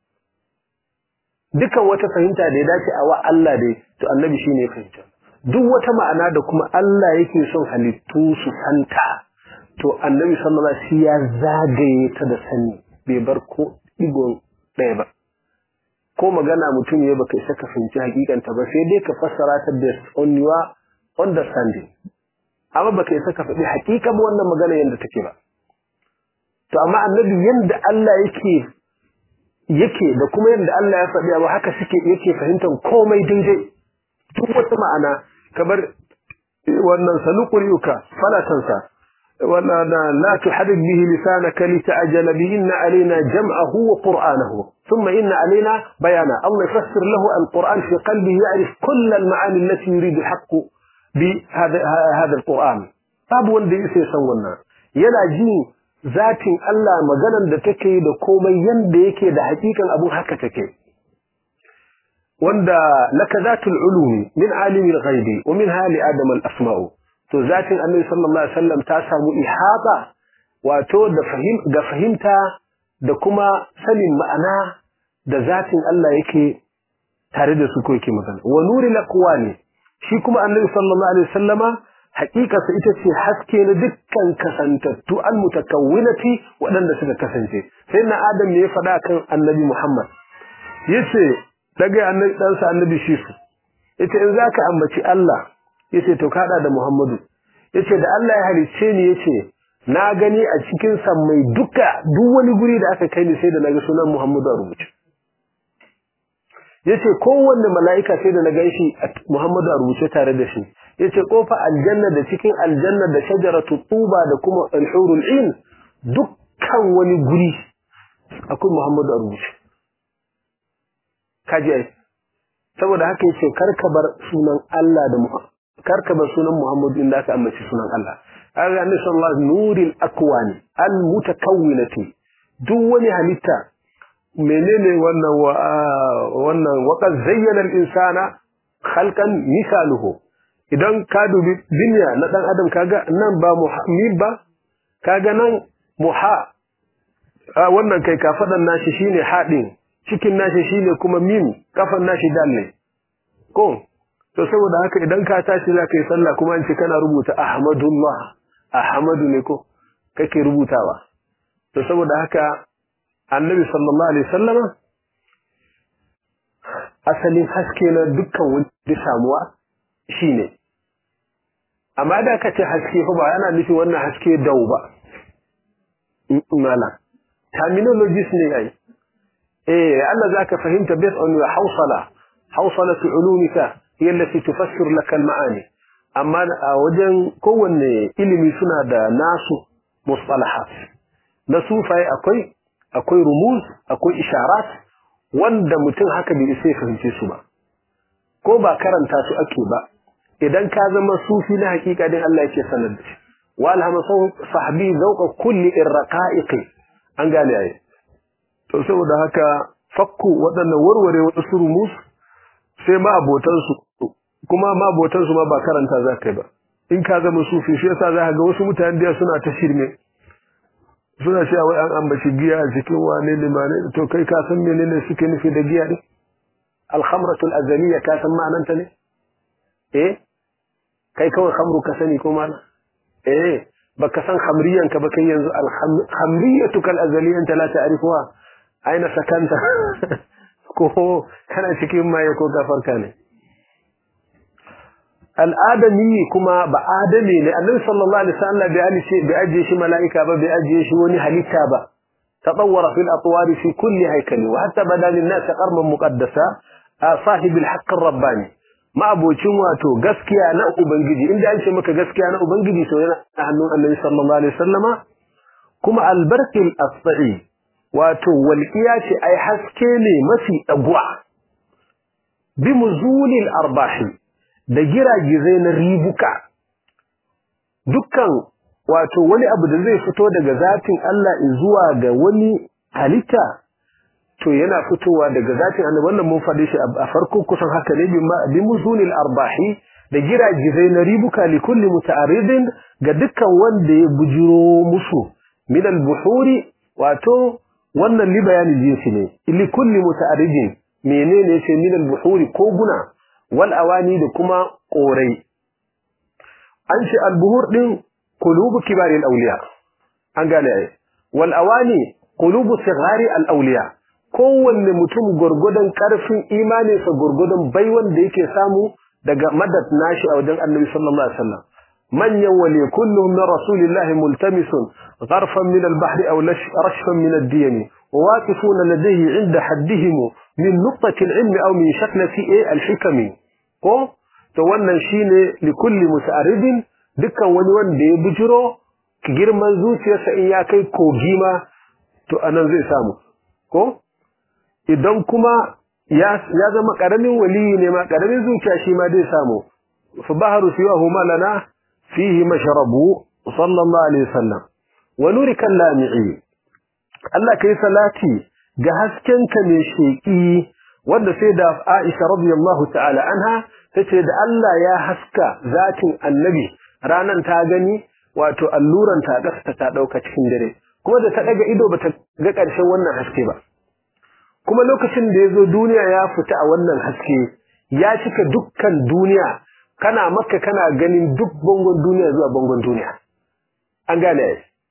dukan wata fahimta da ya dace a wa Allah dai to annabi shine fahimta duk wata ma'ana da kuma Allah yake son halittu su santa to annabi sallallahu alaihi wasallam ya zagaye ta da sani bai bar ko digon ɗaya ba ko magana mutum ya baka isa ka fahimci hakikanta ba sai dai ka fassara ta based on your understanding amma baka isa ka faɗi hakikan wannan magana yadda take ba to amma annabi yanda Allah yake yake da kuma yanda Allah ya faɗi abu haka suke yake fahimtar komai daidai duk wata ma'ana kamar wannan sanuqriyuka fala tansa wala la tuharrik bihi lisanaka lita'jala bi inna alaina jam'ahu wa qur'anahu thumma inna alaina bayana Allah yafassir lahu al-Qur'an fi qalbihi ya'rif kull al-ma'ani allati yuridu al-haqq bi hada hada al-Qur'an babu wanda yake san wannan yana ji zatin Allah maganan da take da komai yanda yake da hakikan abu haka take wanda laka zatul ulumi min alimil ghaibi wa min hali adam al asma'u to zatin annabi sallallahu alaihi wasallam ta samu ihaba wato da fahim ga fahimta da kuma sanin ma'ana da zatin Allah yake tare da su ko yake magana wa nuril aqwani shi kuma annabi sallallahu alaihi wasallama haƙiƙarsa ita ce haske na dukkan kasantattu al mutakawwinati waɗanda suka kasance sai na adam ne ya faɗa kan annabi muhammad yace daga annabi ɗansa annabi shisu yace in zaka ambaci Allah yace to kada da muhammadu yace da Allah ya halicce ni yace na gani a cikin sammai duka duk wani guri da aka kai ni sai da naga sunan muhammadu a rubuce yace kowanne mala'ika sai da na ganshi muhammadu a rubuce tare da shi yace kofa aljanna da cikin aljanna da shajaratu tuba da kuma alhurul in dukkan wani guri akwai Muhammadu a rubuce kaji ai saboda haka yace karka bar sunan Allah da karka bar sunan Muhammadu inda aka ambaci sunan Allah kaga annabi sallallahu alaihi nuril akwani al mutakawwinati duk wani halitta menene wannan wa wannan waqad zayyana al insana khalqan misaluhu idan ka dubi duniya na dan adam kaga nan ba muhammid ba kaga nan muha wannan kai kafadan nashi shine hadin cikin nashi shine kuma mim kafan nashi dal ne ko to saboda haka idan ka tashi zaka yi sallah kuma an ce kana rubuta ahmadullah ahmadu ne ko kake rubutawa to saboda haka annabi sallallahu alaihi wasallama asalin haske na dukkan wani samuwa shine amma da ka ce haske fa ba yana nufin wannan haske dau ba mala terminologies ne ai eh Allah zaka fahimta based on your hawsala hawsala ulumika hiya allati tufassir laka al-ma'ani amma a wajen kowanne ilimi suna da nasu mustalahat na sufaye akwai akwai rumuz akwai isharat wanda mutum haka bai isa fahimce su ba ko ba karanta su ake ba idan ka zama sufi na hakika din Allah yake sanar da shi wa alhama sahbi zauqa kulli irqa'iqi an gane ai to saboda haka fakku wadannan warware wasu rumus sai ma abotan su kuma ma abotan su ma ba karanta za kai ba in ka zama sufi shi yasa za ka ga wasu mutane da suna ta shirme suna cewa wai an ambaci giya a cikin wane limane to kai ka san menene suke nufi da giya ne al-khamratul azaliyya ka san ma'ananta ne eh kai kawai khamru ka sani ko mana eh baka san khamriyan ka ba kai yanzu al khamriyatu kal azaliyya anta la ta'rifuha aina sakanta ko kana cikin maye ko gafarka ne al'adami kuma ba adami ne annabi sallallahu alaihi wasallam bai alice bai ajiye shi mala'ika ba bai ajiye shi wani halitta ba tatawwara fil atwar fi kulli haykali wa hatta bada lin nas qarman muqaddasa sahib al haqq ar rabbani ma abocin wato gaskiya na ubangiji inda an ce maka gaskiya na ubangiji to yana a hannun annabi sallallahu alaihi wasallama kuma albarkil asfa'i wato walqiya ce ai haske ne mafi dagwa bi muzulil arbahi da giragizai na ribuka dukkan wato wani abu da zai fito daga zatin Allah zuwa ga wani halitta to yana fitowa daga zatin Allah wannan mun faɗi shi a farko kusan haka ne bi muzunil arbahi da giragizai na ribuka li kulli muta'arridin ga dukkan wanda ya bujiro musu min al-buhuri wato wannan li bayanin jinsi ne li kulli muta'arridin menene ce min al-buhuri ko guna wal awani da kuma korai an ce al-buhur din qulubu kibari al-awliya an gane ai wal awani qulubu sighari al-awliya kowanne mutum gurgudan karfin imaninsa gurgudan baiwan da yake samu daga madad nashi a wajen annabi sallallahu alaihi wasallam manyan wali kulluhum min rasulillahi multamisun gharfan min al-bahr aw rashfan min ad-diyam وواقفون لديه عند حدهم من نقطة العلم أو من شكلة الحكم ko to wannan shine likulli muta'arridin dukkan wani wanda ya bujiro girman zuciyarsa in ya kai kogi ma to anan zai samu ko idan kuma ya ya zama karamin waliyi ne ma karamin zuciya shi ma zai samu fa baharu siwahu malana fihi mashrabu sallallahu alaihi wasallam wa nuri kallami'i Allah kai salati ga haskenka mai sheki wanda sai da Aisha radiyallahu ta'ala anha tace da Allah ya haska zatin annabi ranan ta gani wato alluran ta gasta ta dauka cikin dare kuma da ta daga ido bata ga karshen wannan haske ba kuma lokacin da yazo duniya ya fita a wannan haske ya cika dukkan duniya kana makka kana ganin duk bangon duniya zuwa bangon duniya an gane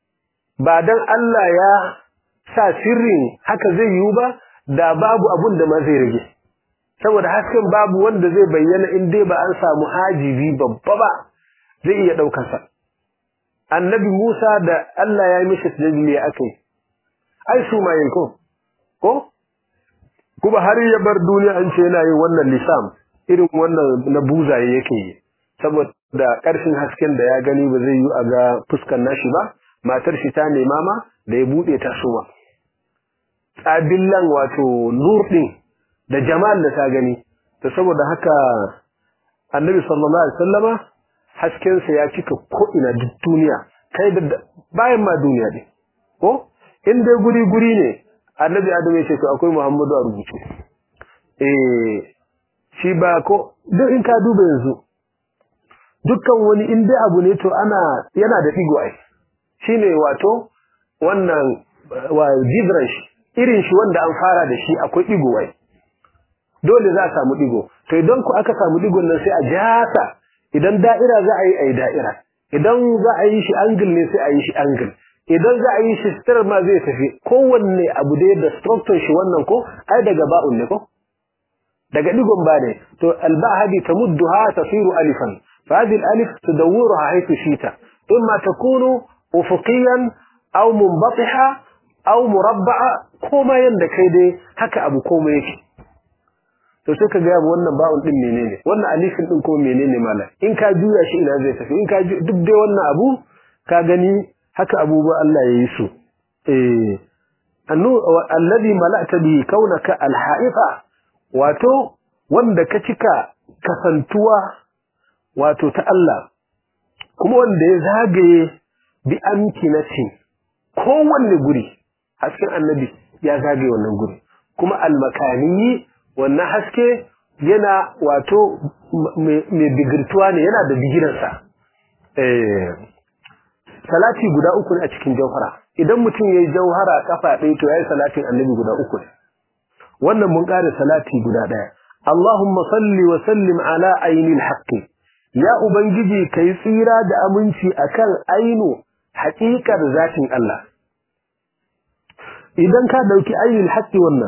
ba dan Allah ya sa sirrin haka zai yiwu ba da babu abun da ma zai rage saboda hasken babu wanda zai bayyana in dai ba an samu hajibi babba ba zai iya daukar sa annabi Musa da Allah ya yi mishi tajli akai ai su ma ko ko kuma har ya bar duniya an ce yana yin wannan lisam irin wannan na buzaye yake yi saboda karshen hasken da ya gani ba zai yi a ga fuskan nashi ba matar shi ta nema ma da ya bude ta suma tsabillan wato nur din da jamal da ta gani to saboda haka annabi sallallahu alaihi wasallama hasken sa ya cika ko ina duk duniya kai da bayan ma duniya ne ko in dai guri guri ne annabi adam ya ce to akwai muhammadu a rubuce eh shi ba ko duk in ka duba yanzu dukkan wani in dai abu ne to ana yana da digo ai shine wato wannan wa jibran shi irin shi wanda an fara da shi akwai digo ai dole za a samu digo to idan ku aka samu digon nan sai a jasa idan da'ira za a yi ai da'ira idan za a yi shi angle ne sai a yi shi angle idan za a yi shi star ma zai tafi kowanne abu da da structure shi wannan ko ai daga ba'un ne ko daga digon ba ne to alba hadi tamudduha tasiru alifan fa hadhihi alif tudawwiruha haythu shita imma takunu ufuqiyan aw munbatiha aw murabba'a koma yanda kai dai haka abu koma yake to sai ka ga wannan ba'un din menene wannan alifin din ko menene mala in ka juya shi ina zai tafi in ka duk dai wannan abu ka gani haka abubuwa Allah ya yi su eh annu alladhi mala'ta bi kaunaka alha'ifa wato wanda ka cika kasantuwa wato ta Allah kuma wanda ya zagaye bi amkinatin kowanne guri hasken annabi ya zagaye wannan guri kuma almakani wannan haske yana wato mai bigirtuwa ne yana da bigiransa eh salati guda uku ne a cikin jauhara idan mutum yayi jauhara kafa ɗaya to yayi salatin annabi guda uku ne wannan mun ƙara salati guda ɗaya Allahumma salli wa sallim ala ainil haqqi ya ubangiji kai tsira da aminci akan ainu haƙiƙar zatin Allah idan ka dauki ainil haqqi wannan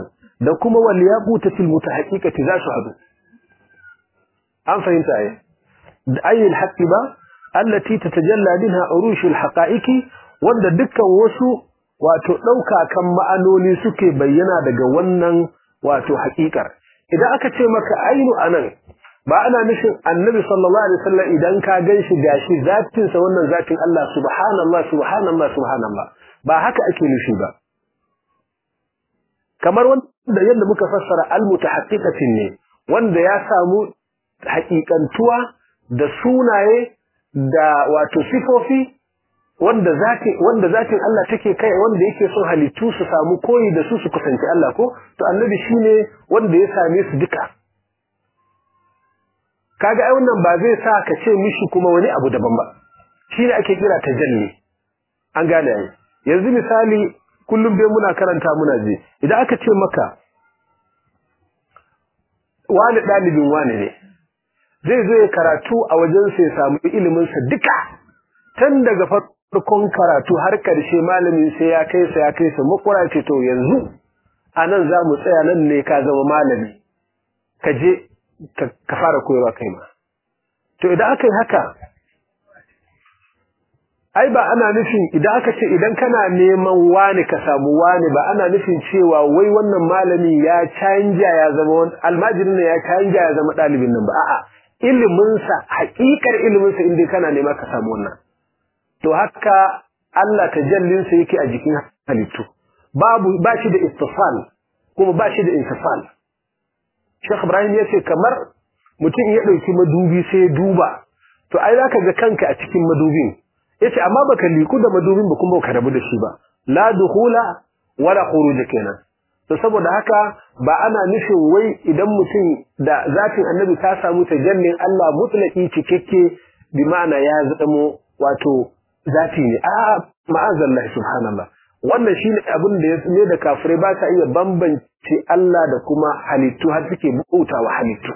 da kuma wal yaqutatil mutahaqqiqati za su hadu an fahimta ai ayi al ba allati tatajalla minha urushul haqa'iqi wanda dukkan wasu wato dauka kan ma'anoni suke bayyana daga wannan wato haƙiƙar idan aka ce maka ainu anan ba ana nufin annabi sallallahu alaihi wasallam idan ka ganshi gashi zatin sa wannan zatin Allah subhanallah subhanallah subhanallah ba haka ake nufi ba kamar wanda yadda muka fassara almutahaqqiqatin ne wanda ya samu haƙiƙantuwa da sunaye da wato sifofi wanda zatin wanda zatin Allah take kai wanda yake son halittu su samu koyi da su su kusanci Allah ko to annabi shine wanda ya same su duka kaga ai wannan ba zai sa ka ce mishi kuma wani abu daban ba shine ake kira tajalli an gane ai yanzu misali kullum dai muna karanta muna je idan aka ce maka wani dalibin wani ne zai zo ya karatu a wajen sa ya samu ilimin sa duka tun daga farkon karatu har karshe malamin sai ya kai sa ya kai sa makura ce to yanzu anan za mu tsaya nan ne ka zama malami ka je ka fara koyarwa kai ma to idan aka yi haka ai ba ana nufin idan aka ce idan kana neman wani ka samu wani ba ana nufin cewa wai wannan malami ya canja ya zama almajirin ya canja ya zama ɗalibin nan ba a'a iliminsa haƙiƙar iliminsa inda kana nema ka samu wannan to haka Allah tajallinsa yake a jikin halittu babu ba shi da istifal kuma ba shi da intifal Sheikh Ibrahim ya ce kamar mutum ya ɗauki madubi sai ya duba to ai za ka ga kanka a cikin madubin ya ce amma baka liku da madubin ba kuma baka rabu da shi ba la dukhula wala khuruj kenan to saboda haka ba ana nufin wai idan mutum da zatin annabi ta samu tajallin Allah mutlaki cikakke bi ma'ana ya zamo wato zati ne a ma'azallah subhanallah wannan shine abin da ya ne da kafirai ba ta iya bambance Allah da kuma halittu har suke bautawa halittu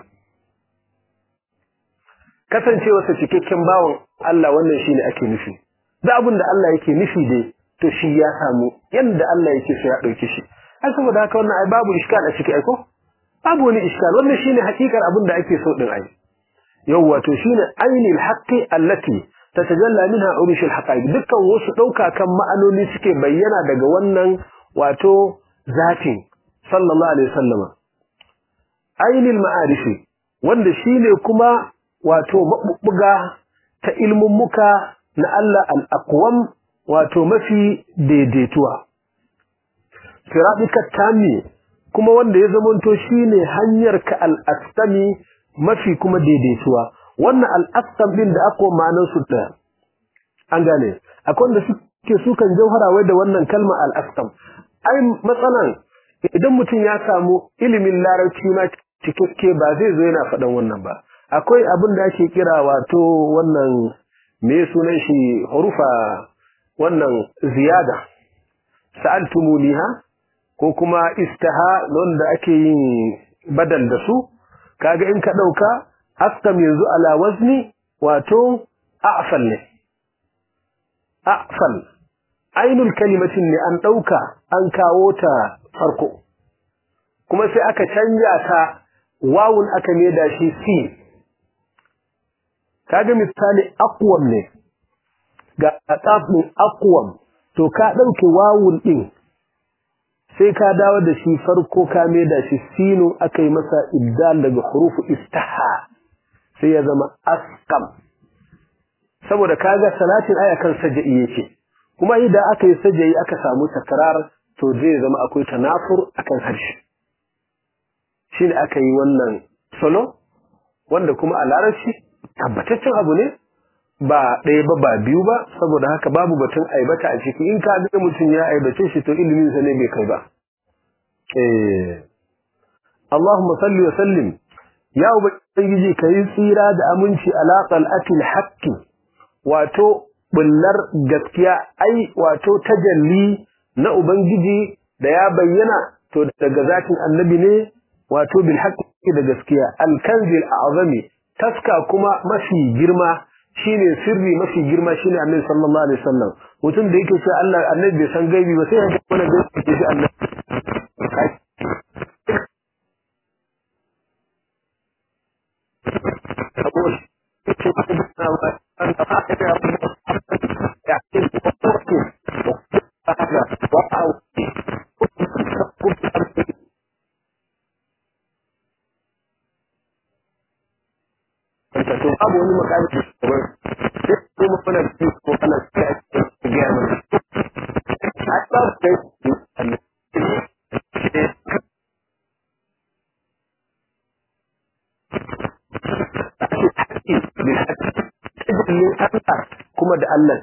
kasancewarsa cikakken bawan Allah wannan shine ake nufi da abin da Allah yake nufi dai to shi ya samu yanda Allah yake so ya dauke shi ai saboda haka wannan ai babu iskal a ciki ai ko babu wani iskal wannan shine hakikar abin da ake so din ai yawwa to shine ainil haqqi allati tatajalla minha urush alhaqaiq dukkan wasu dauka kan ma'anoni suke bayyana daga wannan wato zatin sallallahu alaihi wasallama ainil ma'arifi wanda shine kuma wato mabubbuga ta ilmummuka na Allah al-aqwam wato mafi daidaituwa siratika tami kuma wanda ya zamanto shine hanyar ka al-astami mafi kuma daidaituwa wannan al-astam din da aka ma'anar su da an gane akwai wanda suke sukan jauhara wai da wannan kalma al-astam ai matsalan idan mutum ya samu ilimin larabci ma cikakke ba zai zo yana faɗan wannan ba akwai abin da ake kira wato wannan me sunan shi hurufa wannan ziyada sa'altumuliha ko kuma istaha wanda ake yin badal da su kaga in ka dauka askam yanzu ala wazni wato a'fal ne a'fal ainul kalimatin ne an dauka an kawo ta farko kuma sai aka canja ta wawun aka da shi sin kaga misali aqwam ne ga tsafin aqwam to ka dauke wawun din sai ka dawo da shi farko ka da shi sinu akai masa ibdal daga hurufu istaha sai ya zama asqam saboda kaga salatin aya kan sajai yake kuma idan aka yi sajai aka samu takrar to zai zama akwai tanafur akan harshe shine aka yi wannan solo wanda kuma a larabci tabbataccen abu ne ba ɗaya ba ba biyu ba saboda haka babu batun aibata a ciki in ka ga mutum ya aibace shi to ilimin sa ne bai kai ba eh Allahumma salli wa sallim ya ubangiji kai tsira da aminci ala qal'atil haqqi wato bullar gaskiya ai wato tajalli na ubangiji da ya bayyana to daga zatin annabi ne wato bil haqqi da gaskiya al kanzil a'zami taska kuma mafi girma shine sirri mafi girma shine annabi sallallahu alaihi wasallam mutum da yake cewa Allah annabi bai san gaibi ba sai ya ga wannan gaibi ke shi annabi babu wani makami kamar sai kuma muna cikin ko ana cikin gaya mana a ba kai kuma da Allah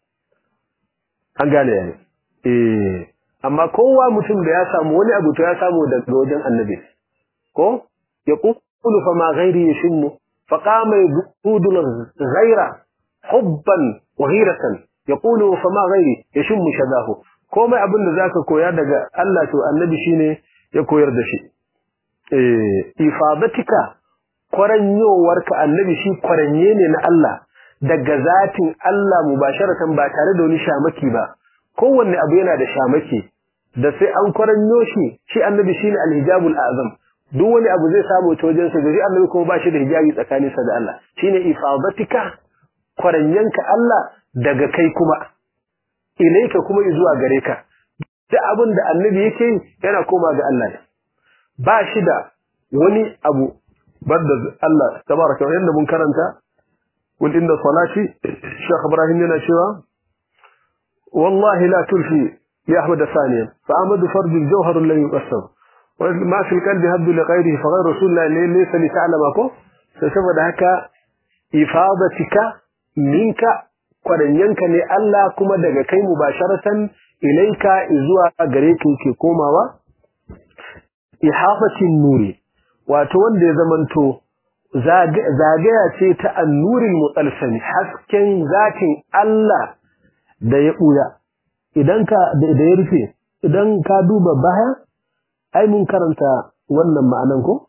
an gane yayi eh amma kowa mutum da ya samu wani abu to ya samu daga wajen annabi ko ya qulu fa ma ghairi yashmu fa qama yudul ghaira hubban wa ghiratan yaqulu fa ma ghairi yashmu shadahu komai abin da zaka koya daga Allah to annabi shine ya koyar da shi eh ifadatika kwaranyowarka annabi shi kwaranye ne na Allah daga zatin Allah mubasharatan ba tare da wani shamaki ba kowanne abu yana da shamaki da sai an kwaranyo shi shi annabi shine alhijabul azam duk wani abu zai samu ta wajen sa gari annabi kuma ba shi da hijabi tsakanin sa da Allah shine ifadatika kwaranyanka Allah daga kai kuma ilaika kuma zuwa gare ka duk abin da annabi yake yana koma ga Allah ne ba shi da wani abu banda Allah tabaraka wa yanda mun karanta قل إن صلاتي الشيخ إبراهيم لنا شوى والله لا تلفي يا أحمد ثانيا فأحمد فرج الجوهر الذي يقسم ما في القلب هد لغيره فغير رسول الله ليس لتعلمكم فسبب هكا إفاضتك منك kwaranyanka ne Allah kuma daga kai mubasharatan ilaika zuwa gare ka yake komawa ihafatin nuri wato wanda ya zamanto zagaya ce ta annurin mutsalsani hasken zatin Allah da ya ɓuya idan ka da ya rufe idan ka duba baya ai mun karanta wannan ma'anan ko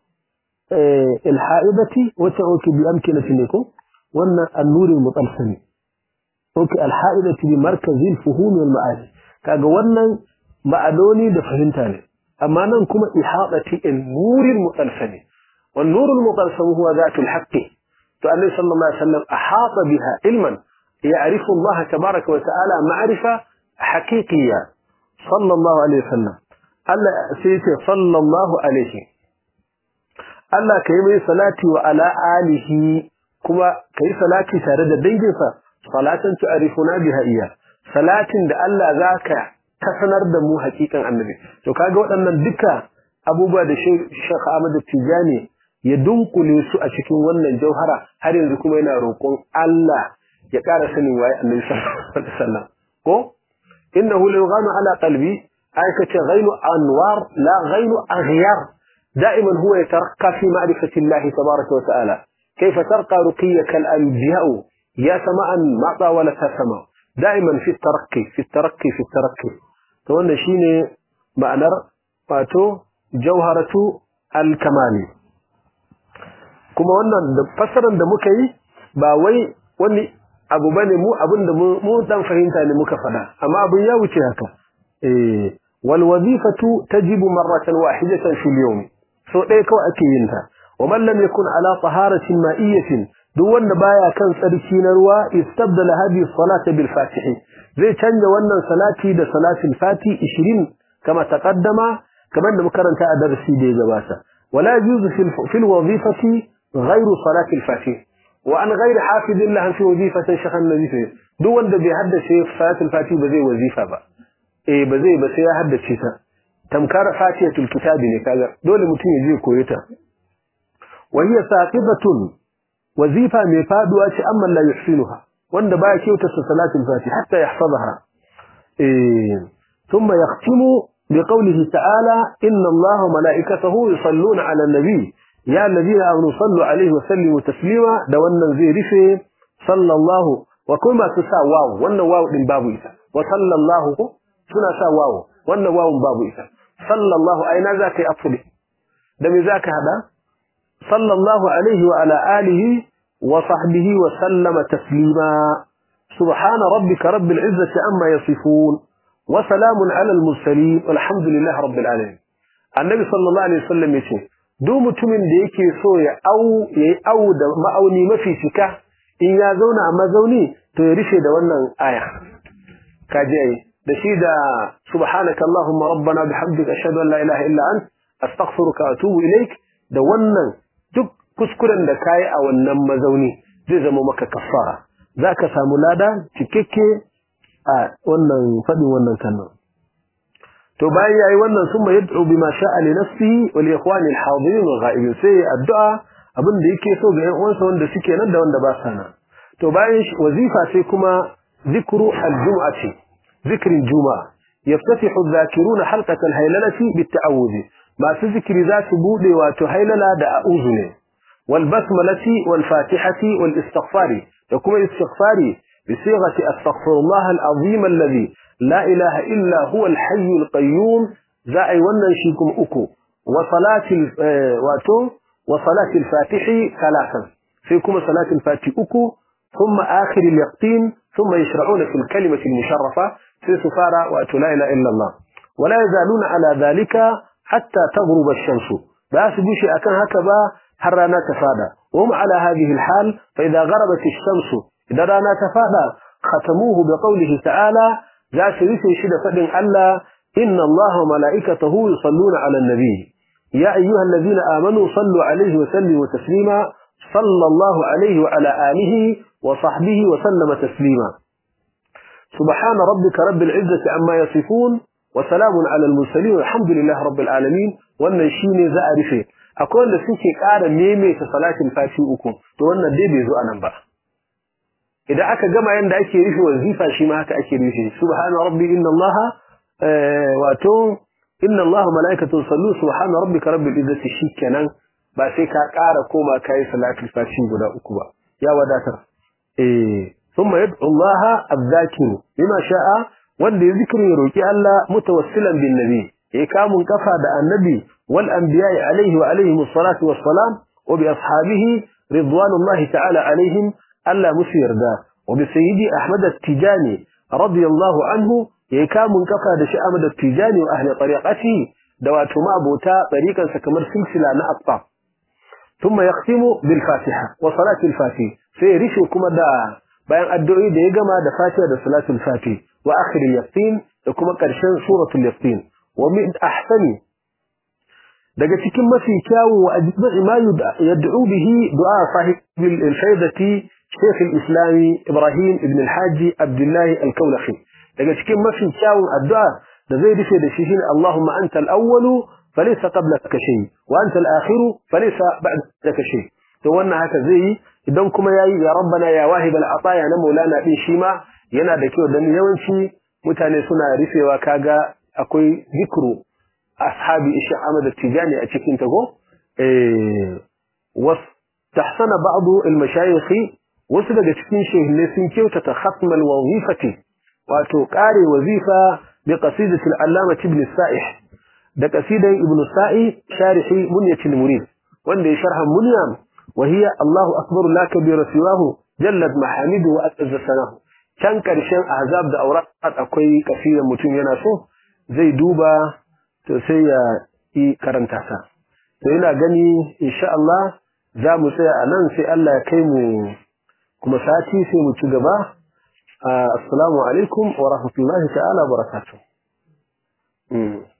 ilha'ibati wacce oke bi amkinati ne ko wannan annurin mutsalsani oke alha'ibati bi markazin fuhumi wal ma'ani kaga wannan ma'anoni da fahimta ne amma nan kuma ihadati nurin mutsalsani والنور المطلسم هو ذات الحق فالنبي صلى الله عليه وسلم أحاط بها علما يعرف الله تبارك وتعالى معرفة حقيقية صلى الله عليه وسلم ألا سيتي صلى الله عليه ألا كيمي صلاتي وعلى آله كما كي صلاتي تارد ديجفة صلاة تعرفنا بها إياه صلاة دا ألا ذاك تسنر دمو حقيقا النبي تو كاغو أن الدكا abubuwa da Sheikh Ahmad Tijani ya dunkule su a cikin wannan jauhara har yanzu kuma yana roƙon Allah ya ƙara sanin waye Annabi sallallahu alaihi wasallam ko innahu la yughanu ala qalbi ay kace ghaynu anwar la ghaynu aghyar دائما هو يترقى في معرفة الله تبارك وتعالى كيف ترقى رقيك الأنبياء يا سماء ما طاولتها سماء دائما في الترقي في الترقي في الترقي فوانا شيني معنى واتو jauharatu al-kamali kuma wannan da fassarar da muka yi ba wai wani abu bane mu abin da mu dan fahimta ne muka fada amma abin ya wuce haka eh wal wazifatu tajibu marratan wahidatan fil yawm so dai kawai ake yin ta wa man lam yakun ala taharatin ma'iyyatin duk wanda baya kan tsarki na ruwa istabdala hadhihi salata bil fatih zai canja wannan salati da salatul fati 20 kama taqaddama كمان مكرن تا درسي دي جباسة ولا يجوز في في الوظيفة غير صلاة الفاتحة وأن غير حافظ لها في وظيفة شيخ النبي فيه دو وند بيحدث شيء صلاة الفاتحة بزي وظيفة با إيه بزي بس يحدث شيء تمكار فاتحة الكتاب كذا دول متين يجي كويتا وهي ساقطة وظيفة مفاد وأش أما لا يحسنها وند باي كيوتا صلاة الفاتحة حتى يحفظها إيه ثم يختم بقوله تعالى إن الله وملائكته يصلون على النبي يا الذين آمنوا صلوا عليه وسلموا تسليما دوانا زي رفي صلى الله وكما تسا واو وانا واو من باب إيسا وصلى الله سنا سا واو وانا واو من باب إيسا صلى الله أين ذاك أفضل دم ذاك هذا صلى الله عليه وعلى آله وصحبه وسلم تسليما سبحان ربك رب العزة عما يصفون وسلام على المرسلين والحمد لله رب العالمين النبي صلى الله عليه وسلم yace duk mutumin da yake so ya au yayi au da ma'auni mafi cika in ya zauna a mazauni to ya rishe da wannan aya kaje ai da shi da subhanaka allahumma rabbana bihamdika ashhadu an la ilaha illa ant astaghfiruka wa atubu ilaik da wannan duk kuskuren da kai a wannan mazauni zai zama maka kafara zaka samu lada cikakke a wannan fadin wannan kalmar to bayan yayi wannan summa yad'u bima sha'a li nafsihi wa li ikhwani al-hadirin wa ghaibin sai addu'a abin da yake so ga ƴan uwansa wanda suke nan da wanda ba sa nan to bayan wazifa sai kuma zikru al-jum'ati zikrin juma'a yaftatihu adh-dhakiruna halqata al-haylalati bit-ta'awudh masu zikiri za su bude wato hailala da a'udhu ne wal basmalati wal fatihati wal istighfari da kuma istighfari bi sighati astaghfirullah al-azim alladhi la ilaha illa huwa al-hayy al-qayyum za ai wannan shi kuma uku wa salati wato wa salati al-fatihi thalathan sai kuma salati al-fatihi uku ثم آخر اليقين ثم يشرعون في الكلمة المشرفة في سفارة وأتو لا إله إلا الله ولا يزالون على ذلك حتى تغرب الشمس بس بشي أكن هكذا حرانا تفادى وهم على هذه الحال فإذا غربت الشمس إذا رانا تفادى ختموه بقوله تعالى ذا سيسي شد فدن ألا إن الله وملائكته يصلون على النبي يا أيها الذين آمنوا صلوا عليه وسلموا تسليما صلى الله عليه وعلى آله وصحبه وسلم تسليما سبحان ربك رب العزة عما يصفون وسلام على المرسلين والحمد لله رب العالمين wannan shine za a rufe akwai wanda suke ƙara maimaita salatin fati uku to wannan dai bai zo anan ba idan aka gama yanda ake rufe wazifa shi ma haka ake rufe subhana rabbi inna allaha wato inna allaha malaikatu sallu subhana rabbika rabbil izzati shikenan ba sai ka ƙara koma kai salatul fati guda uku ba ya wadatar eh thumma yad'u allaha adh-dhakiru bima sha'a wanda ya zikiri ya roki Allah mutawassilan bin nabi ya kamun kafa da annabi wal anbiya'i alaihi wa alaihi musallatu wassalam wa bi ashabihi ridwanullahi ta'ala alaihim Allah musu yarda wa bi sayyidi ahmad at-tijani radiyallahu anhu ya kamun kafa da shi ahmad at-tijani wa ahli tariqati da wato ma abota tariqan sa kamar silsila na aqta thumma yaqtimu bil fatiha wa salati al-fatih sai rishe kuma da bayan addu'o'i da ya gama da fatiha da salatul fatih wa akhir al-yaqin da kuma ƙarshen suratul yaqin wa min ahsani daga cikin mafi kyawu wa ajma'i ma yad'u bihi du'a sahib al-faydati shaykh al-islam ibrahim ibn al-hajj abdullah al-kawlafi daga cikin mafi kyawun addu'a da zai rufe da shi shine allahumma anta al-awwal falaysa qablaka shay wa anta al-akhir falaysa ba'daka shay to wannan haka zai yi idan kuma yayi ya rabbana ya wahib al-ataya na maulana din shi ma yana da kyau dan yawanci mutane suna rufewa kaga akwai zikru ashabi ishi Ahmad Tijani a cikin ta ko eh was tahsana ba'd al-mashayikh wasu daga cikin shehinne sun kyautata khatm al-wazifati wato kare wazifa bi qasidati al-allama ibn sa'ih da qasidan ibn sa'ih sharihi munyat al-murid wanda ya sharha munyam وهي الله أكبر لا كبير سواه جلت محامده وأتز سناه can ƙarshen azab da aurat akwai kasidan mutum yana so zai duba to sai ya yi karanta sa to ina gani insha Allah za mu tsaya a nan sai Allah ya kai mu kuma sati sai mu ci gaba assalamu alaikum wa rahmatullahi ta'ala barakatuh